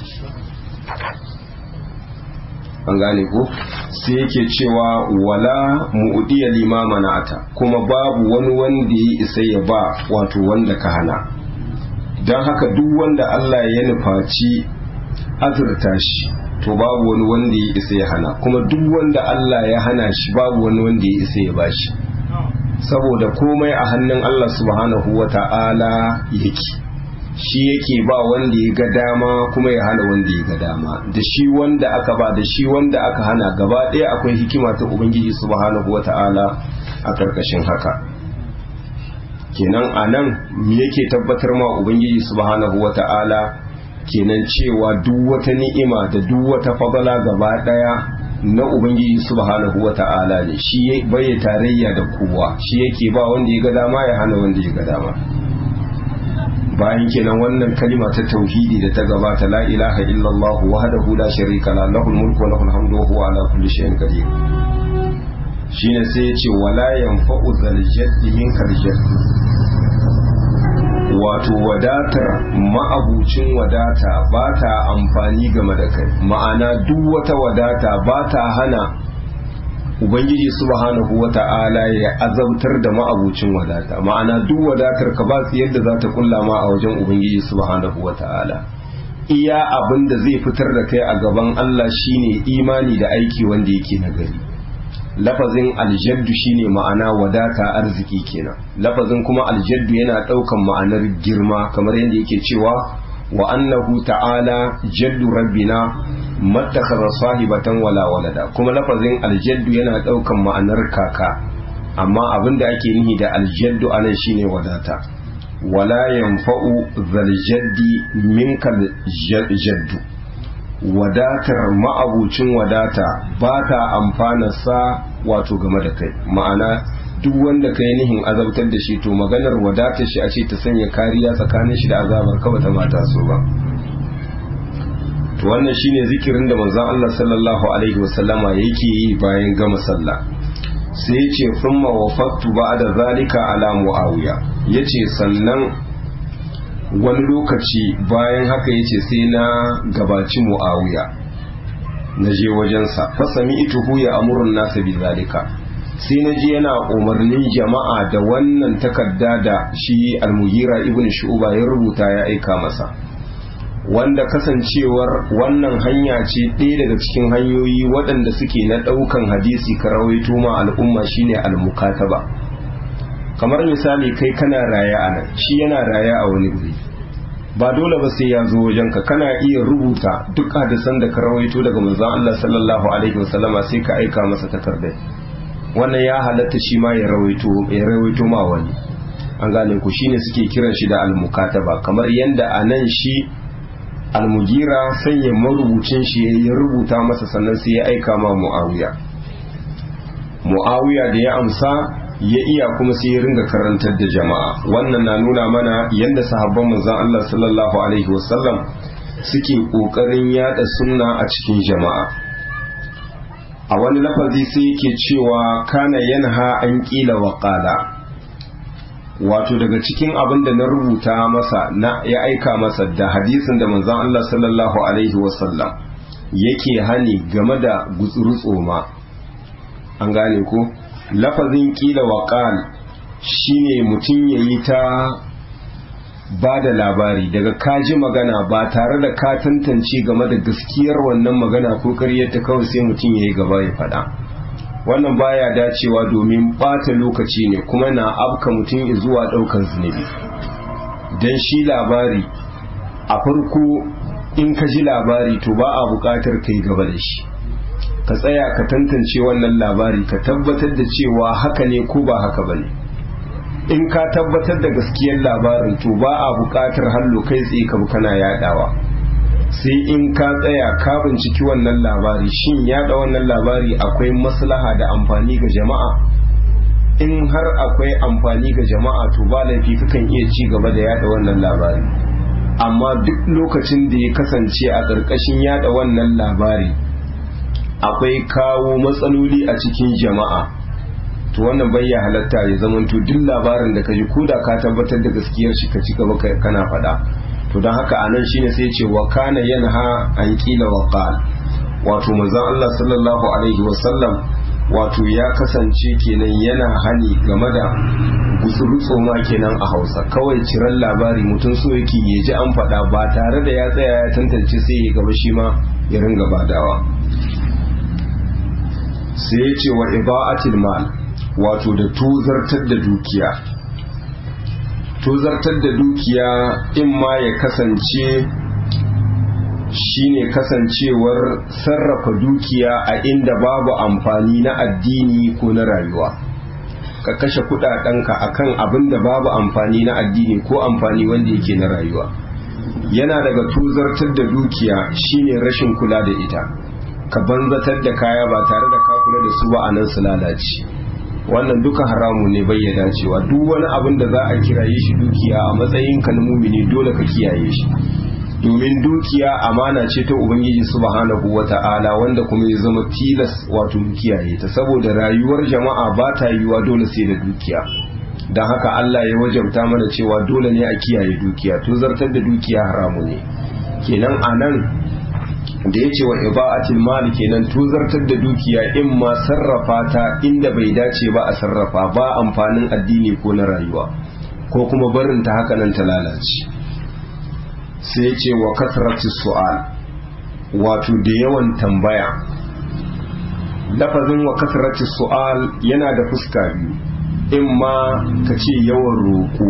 an gane ko sai yake cewa wala mu'diya limama na'ata kuma babu wani wanda ya isa ya ba wato wanda ka hana don haka duk wanda Allah ya nufaci azurta shi to babu wani wanda ya isa ya hana kuma duk wanda Allah ya hana shi babu wani wanda ya isa ya bashi saboda komai a hannun Allah subhanahu wa ta'ala yake shi yake ba wanda ya ga dama kuma ya hana wanda ya ga dama da shi wanda aka ba da shi wanda aka hana gaba ɗaya akwai hikima ta ubangiji subhanahu wa ta'ala a karkashin haka kenan a nan me yake tabbatar ma ubangiji subhanahu wa ta'ala kenan cewa duk wata ni'ima da duk wata fadala gaba daya na ubangiji subhanahu wata'ala ne shi bai tarayya da kowa shi yake ba wanda ya ga dama ya hana wanda ya ga dama bayan kenan wannan kalima ta tauhidi da ta gabata la ilaha illallah wahdahu la sharika la lahul mulku wa lahul hamdu wa huwa ala kulli shay'in qadir shine sai ya ce wala yanfa'u zal jaddi minkal jaddi wato wadatar ma'abucin wadata ba ta amfani game da kai ma'ana duk wata wadata ba ta hana ubangiji subhanahu wa ta'ala ya azabtar da ma'abucin wadata ma'ana duk wadatar ka ba su yadda za ta kulla ma a wajen ubangiji subhanahu wa ta'ala iya abin da zai fitar da kai a gaban Allah shine imani da aiki wanda yake nagari lafazin aljaddu shine ma'ana wadata arziki kenan lafazin kuma aljaddu yana daukan ma'anar girma kamar yadda yake cewa wa annahu ta'ala jaddu rabbina mattakhadha sahibatan wala walada kuma lafazin aljaddu yana daukan ma'anar kaka amma abinda ake nihi da aljaddu anan shine wadata wala yanfa'u zal jaddi minkal jaddu wadatar ma'abucin wadata ba ta amfana sa wato game da kai ma'ana duk wanda ka yi nihin azabtar da shi to maganar wadatar shi a ce ta sanya kariya tsakanin shi da azabar ka bata mata so ba to wannan shine zikirin da manzon Allah sallallahu alaihi wasallama yake yi bayan gama sallah sai ya ce thumma wafattu ba'da zalika ala muawiya yace sannan wani lokaci bayan haka ya ce sai na gabaci mu'awiya na je wajensa fasami ituhu ya amurin nasa bi zalika sai na je yana umarnin jama'a da wannan takarda da shi almugira ibn shu'ba ya rubuta ya aika masa wanda kasancewar wannan hanya ce ɗaya daga cikin hanyoyi waɗanda suke na ɗaukan hadisi ka rawaito ma al'umma shine al-mukataba kamar misali kai kana raya a nan shi yana raya a wani guri ba dole ba sai ya zo wajenka kana iya rubuta duk hadisan da ka rawaito daga manzon Allah sallallahu alaihi wasallama sai ka aika masa takardai wannan ya halatta shi ma ya rawaito ya rawaito ma wani an gane ku shine suke kiran shi da almukataba kamar yanda a nan shi almugira sanya marubucin shi ya rubuta masa sannan sai ya aika ma muawiya muawiya da ya amsa ya iya kuma sai ya ringa karantar da jama'a wannan na nuna mana yadda sahabban manzon Allah sallallahu alaihi wasallam suke kokarin yada sunna a cikin jama'a a wani lafazi sai yake cewa kana yanha an kila wa qala wato daga cikin abin da na rubuta masa na ya aika masa da hadisin da manzon Allah sallallahu alaihi wasallam yake hani game da gutsuru tsoma an gane ko lafazin kila wa qal shine mutum yayi ta ba da labari daga kaji magana ba tare da ka tantance game da gaskiyar wannan magana ko karyarta kawai sai mutum yayi gaba ya faɗa wannan baya dacewa domin ɓata lokaci ne kuma na afka mutum zuwa ɗaukar zunubi don shi labari a farko in ka ji labari to ba a buƙatar kai gaba da shi ka tsaya ka tantance wannan labari ka tabbatar da cewa haka ne ko ba haka ba ne in ka tabbatar da gaskiyar labarin to ba a buƙatar hallo kai tsaye ka kana yadawa sai in ka tsaya ka binciki wannan labari shin yada wannan labari akwai maslaha da amfani ga jama'a in har akwai amfani ga jama'a to ba laifi kakan iya ci gaba da yada wannan labari amma duk lokacin da ya kasance a ƙarƙashin yada wannan labari akwai kawo matsaloli a cikin jama'a to wannan bai ya halatta ya zama to duk labarin da ka ji ko da ka tabbatar da gaskiyar shi ka ci gaba kana faɗa to don haka anan shine sai ce wa kana yanha an kila wa qal wato manzon Allah sallallahu alaihi wa sallam wato ya kasance kenan yana hani game da gutsurutso ma kenan a Hausa kawai ciran labari mutum so yake ya ji an faɗa ba tare da ya tsaya ya tantance sai ya gaba shi ma ya ringa badawa sai ya ce wa iba'atil mal wato da tuzartar da dukiya tuzartar da dukiya in ma ya kasance shine kasancewar sarrafa dukiya a inda babu amfani na addini ko na rayuwa ka kashe kudadenka akan abin da babu amfani na addini ko amfani wanda yake na rayuwa yana daga tuzartar da dukiya shine rashin kula da ita ka banzatar da kaya ba tare da ka kula da su ba a nan su lalace wannan duka haramu ne bai ya dacewa duk wani abin da za a kiraye shi dukiya a matsayin ka na mumini dole ka kiyaye shi domin dukiya amana ce ta ubangiji subhanahu wata'ala wanda kuma ya zama tilas wato kiyaye ta saboda rayuwar jama'a ba ta yiwuwa dole sai da dukiya don haka Allah ya wajabta mana cewa dole ne a kiyaye dukiya to zartar da dukiya haramu ne kenan anan da ya ce wa iba'atil mali kenan tuzartar da dukiya in ma sarrafa ta inda bai dace ba a sarrafa ba amfanin addini ko na rayuwa ko kuma barin ta haka nan ta lalace sai ce wa kasrati su'al wato da yawan tambaya lafazin wa kasrati su'al yana da fuska biyu in ma ka ce yawan roƙo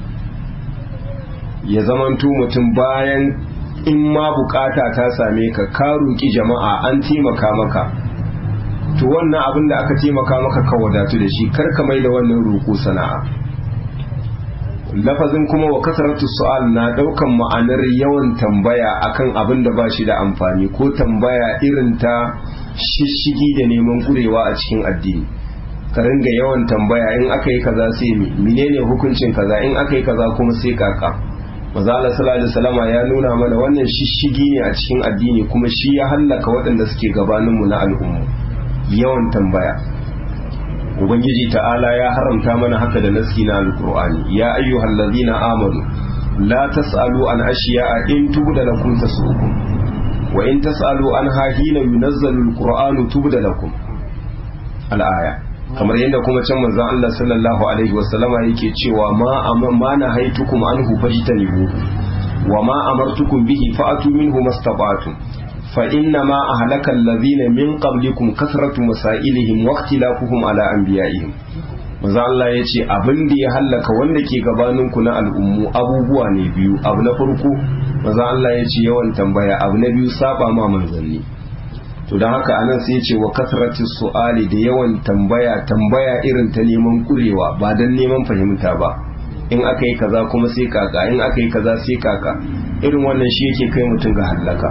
ya zamanto mutum bayan in ma bukata ta same ka ka roƙi jama'a an taimaka maka to wannan abin da aka taimaka maka ka wadatu da shi kar ka mai da wannan roƙo sana'a lafazin kuma wa kasaratu su'al na daukan ma'anar yawan tambaya akan abin da ba shi da amfani ko tambaya irin ta shishigi da neman kurewa a cikin addini ka ringa yawan tambaya in aka yi kaza sai mi menene hukuncin kaza in aka yi kaza kuma sai kaka maza Allah sallallahu alaihi wasallama ya nuna mana wannan shishigi ne a cikin addini kuma shi ya hallaka waɗanda suke gabanin mu na al'ummu yawan tambaya ubangiji ta'ala ya haramta mana haka da naski na alqur'ani ya ayyuhal ladzina amanu la tasalu an ashiya'a in tubda lakum tasukum wa in tasalu an hahina yunazzalu alqur'anu tubda lakum al-aya kamar yadda kuma can manzon Allah sallallahu alaihi wasallama yake cewa ma ma na haitukum anhu fajtanibu wa ma amartukum bihi fa'atu minhu mastata'tum fa inna ma ahlaka alladhina min qablikum kasratu masailihim wa ikhtilafuhum ala anbiya'ihim manzo Allah yace abin da ya hallaka wanda ke gabanin ku na al'ummu abubuwa ne biyu abu na farko manzo Allah yace yawan tambaya abu na biyu saba ma manzanni to don haka anan sai ce wa kasratis su'ali da yawan tambaya tambaya irin ta neman kurewa ba don neman fahimta ba in aka yi kaza kuma sai kaka in aka yi kaza sai kaka irin wannan shi yake kai mutum ga hallaka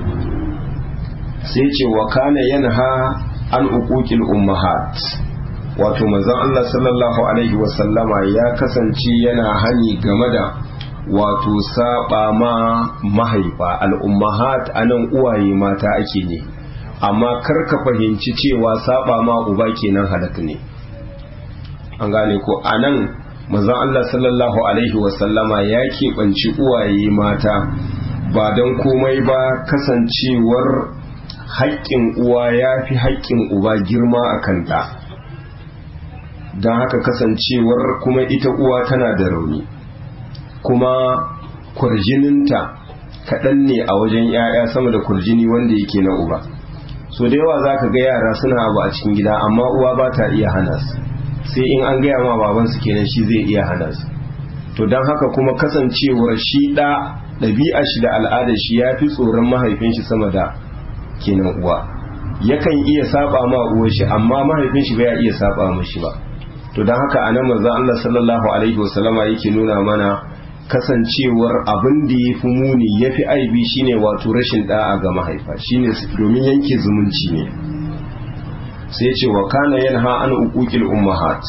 sai ce wa kana yanha an uquqil ummahat wato manzon Allah sallallahu alaihi wasallama ya kasance yana hani game da wato saba ma mahaifa al-ummahat anan uwaye mata ake ne amma kar ka fahimci cewa saba ma uba kenan halak ne an gane ko anan manzon Allah sallallahu alaihi wasallama ya keɓanci uwaye mata ba don komai ba kasancewar haƙƙin uwa ya fi haƙƙin uba girma a kanta don haka kasancewar kuma ita uwa tana da rauni kuma kurjininta kaɗan ne a wajen 'ya'ya sama da kurjini wanda yake na uba so da yawa za ka ga yara suna abu a cikin gida amma uwa ba ta iya hana su sai in an gaya ma babansu kenan shi zai iya hana su to don haka kuma kasancewar shi ɗa ɗabi'a shi da al'adar shi ya fi tsoron mahaifin shi sama da kenan uwa yakan iya saba ma uwar shi amma mahaifin shi bai iya saba mashi ba to don haka anan manzo Allah sallallahu alaihi wasallama yake nuna mana kasancewar abin da ya fi muni ya fi aibi shine wato rashin da'a ga mahaifa shine domin yanke zumunci ne sai ce wa kana yanha an uquqil ummahat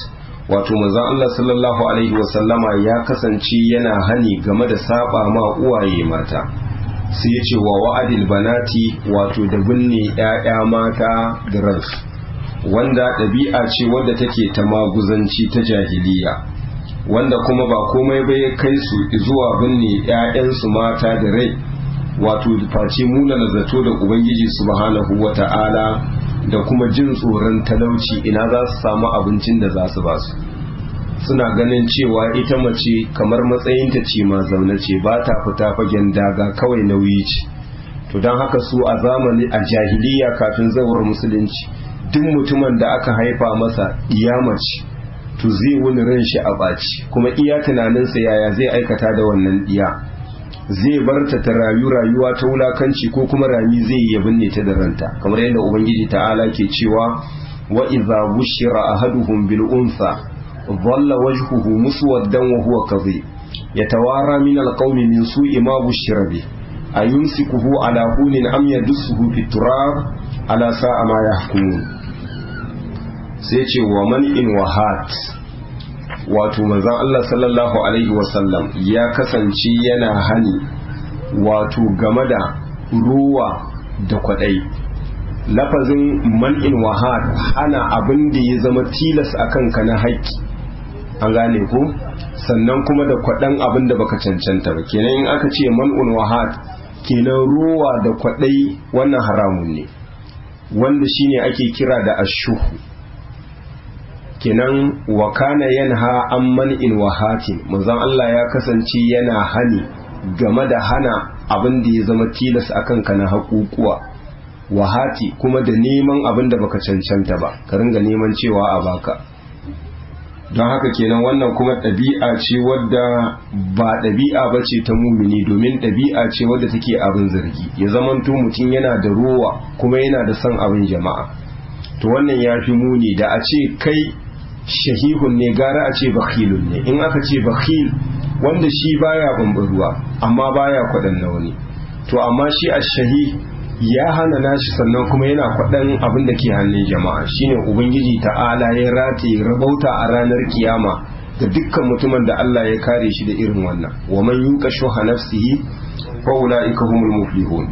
wato manzon Allah sallallahu alaihi wasallama ya kasance yana hani game da saba ma uwaye mata sai ya ce wa wa'adil banati wato da binne ‘ya'ya mata da ransu wanda ɗabi'a ce wadda take ta maguzanci ta jahiliya wanda kuma ba komai bai kai su zuwa binne ‘ya'yansu mata da rai wato face muna na zato da ubangiji subhanahu wa ta'ala da kuma jin tsoron talauci ina za su samu abincin da za su ba su suna ganin cewa ita mace kamar matsayinta ce ma zaune ce ba ta fita fagen daga kawai nauyi ce to don haka su a zamani a jahiliya kafin zawar musulunci duk mutumin da aka haifa masa iya mace to zai wani ran shi a ɓaci kuma iya tunaninsa yaya zai aikata da wannan iya zai bar ta ta rayu rayuwa ta wulakanci ko kuma rami zai yi binne ta da ranta kamar yadda ubangiji ta'ala ke cewa wa idza bushira ahaduhum bil unsa dhalla wajhuhu muswaddan wa huwa kadhib yatawara min al qawmi min su'i ma bushira bi ayumsikuhu ala hunin am yadussuhu fit turab ala sa'a ma yahkumun sai ce wa man in wahat wato manzon Allah sallallahu alaihi wasallam ya kasance yana hani wato game da ruwa da kwadai lafazin man'in wahad hana abin da ya zama tilas a kanka na haƙƙi an gane ko sannan kuma da kwaɗan abin da baka cancanta ba kenan in aka ce man'un wahad kenan ruwa da kwaɗai wannan haramun ne wanda shine ake kira da ashuhu kenan wa kana yanha an man'in wahatin manzon Allah ya kasance yana hani game da hana abin da ya zama tilas akan ka na haƙuƙuwa wahati kuma da neman abin da baka cancanta ba ka ringa neman cewa a baka don haka kenan wannan kuma ɗabi'a ce wadda ba ɗabi'a ba ce ta mumini domin ɗabi'a ce wadda take abin zargi ya zamanto mutum yana da rowa kuma yana da son abin jama'a to wannan ya fi muni da a ce kai shahihun ne gara a ce bakhilun ne in aka ce bakhil wanda shi baya bambaruwa amma baya kwaɗan na wani to amma shi a shahi ya hana nashi sannan kuma yana kwaɗan abin da ke hannun jama'a shine ubangiji ta'ala ya rataye rabauta a ranar kiyama ga dukkan mutumin da Allah ya kare shi da irin wannan wa man yuqa shuha nafsihi fa ulaika humul muflihun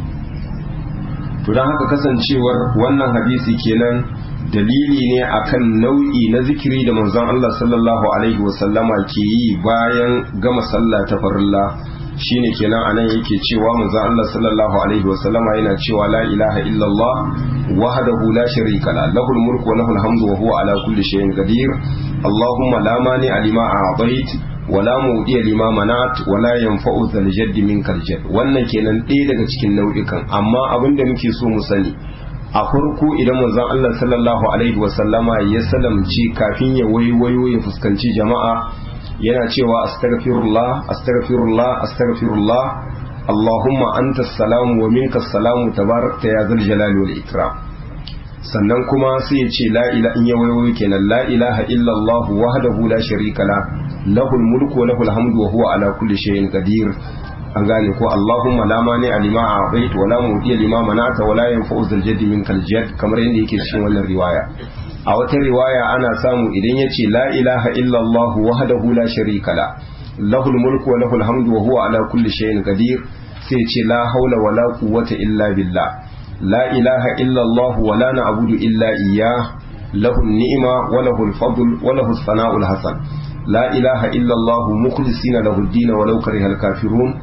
to dan haka kasancewar wannan hadisi kenan dalili ne akan nau'i na zikiri da manzon Allah sallallahu alaihi wasallama ke yi bayan gama sallah ta farilla shine kenan anan yake cewa manzo Allah sallallahu alaihi wasallama yana cewa la ilaha illallah wahdahu la sharika la lahul mulku wa lahul hamdu wa huwa ala kulli shay'in qadir allahumma la mani alima a'tait wa la mudiya lima manat wa la yanfa'u dhal jaddi minkal jadd wannan kenan ɗaya daga cikin nau'ikan amma abinda muke so mu sani a farko idan manzon Allah sallallahu alaihi wasallama ya salamci kafin ya waiwayo ya fuskanci jama'a yana cewa astaghfirullah astaghfirullah astaghfirullah Allahumma anta salamu wa minka salamu tabarakta ya zal jalali wal ikram sannan kuma sai ya ce la ilaha in ya wayo kenan la ilaha illallah wahdahu la sharika la lahul mulku wa lahul hamdu wa huwa ala kulli shay'in qadir an gane ko Allahumma la mani alima a'tait wa la mudiya lima manata wa la yanfa'u zal jaddi minkal jadd kamar yadda yake cikin wannan riwaya a wata riwaya ana samu idan ya ce la ilaha illallah wahdahu la sharika la lahul mulku wa lahul hamdu wa huwa ala kulli shay'in qadir sai ce la haula wa la quwwata illa billah la ilaha illallah wa la na'budu illa iyyah lahu ni'ma wa lahu al-fadl wa lahu as-sana'u al-hasan la ilaha illallah mukhlisina lahu ad-din wa law kariha al-kafirun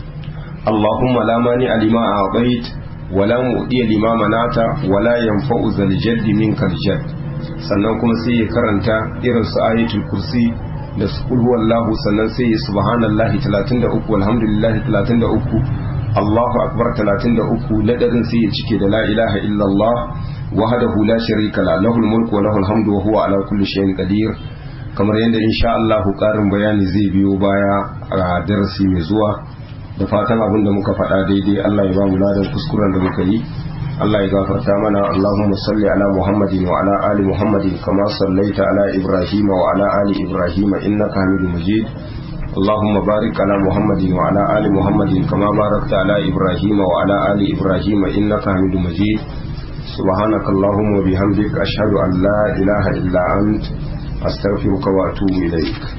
اللهم لا مانع لما أعطيت ولا مؤدي لما منعت ولا ينفع ذا الجد منك الجد sannan kuma sai ya karanta irin su ayatul kursi da su kul huwallahu sannan sai ya subhanallahi 33 walhamdulillahi 33 Allahu akbar 33 ladadin sai ya cike da la ilaha illallah wahdahu la sharika la lahul mulku wa lahul hamdu wa huwa ala kulli shay'in qadir kamar yadda insha Allah karin bayani zai biyo baya a darasi mai zuwa da fatan abin da muka faɗa daidai Allah ya ba mu ladan kuskuren da muka yi Allah ya gafarta mana Allahumma salli ala Muhammadin wa ala ali Muhammadin kama sallaita ala Ibrahim wa ala ali Ibrahim innaka Hamidum Majid اللهم بارك على محمد وعلى آل محمد كما باركت على إبراهيم وعلى آل إبراهيم إنك حميد مجيد سبحانك اللهم وبحمدك أشهد أن لا إله إلا أنت astaghfiruka wa atubu ilaik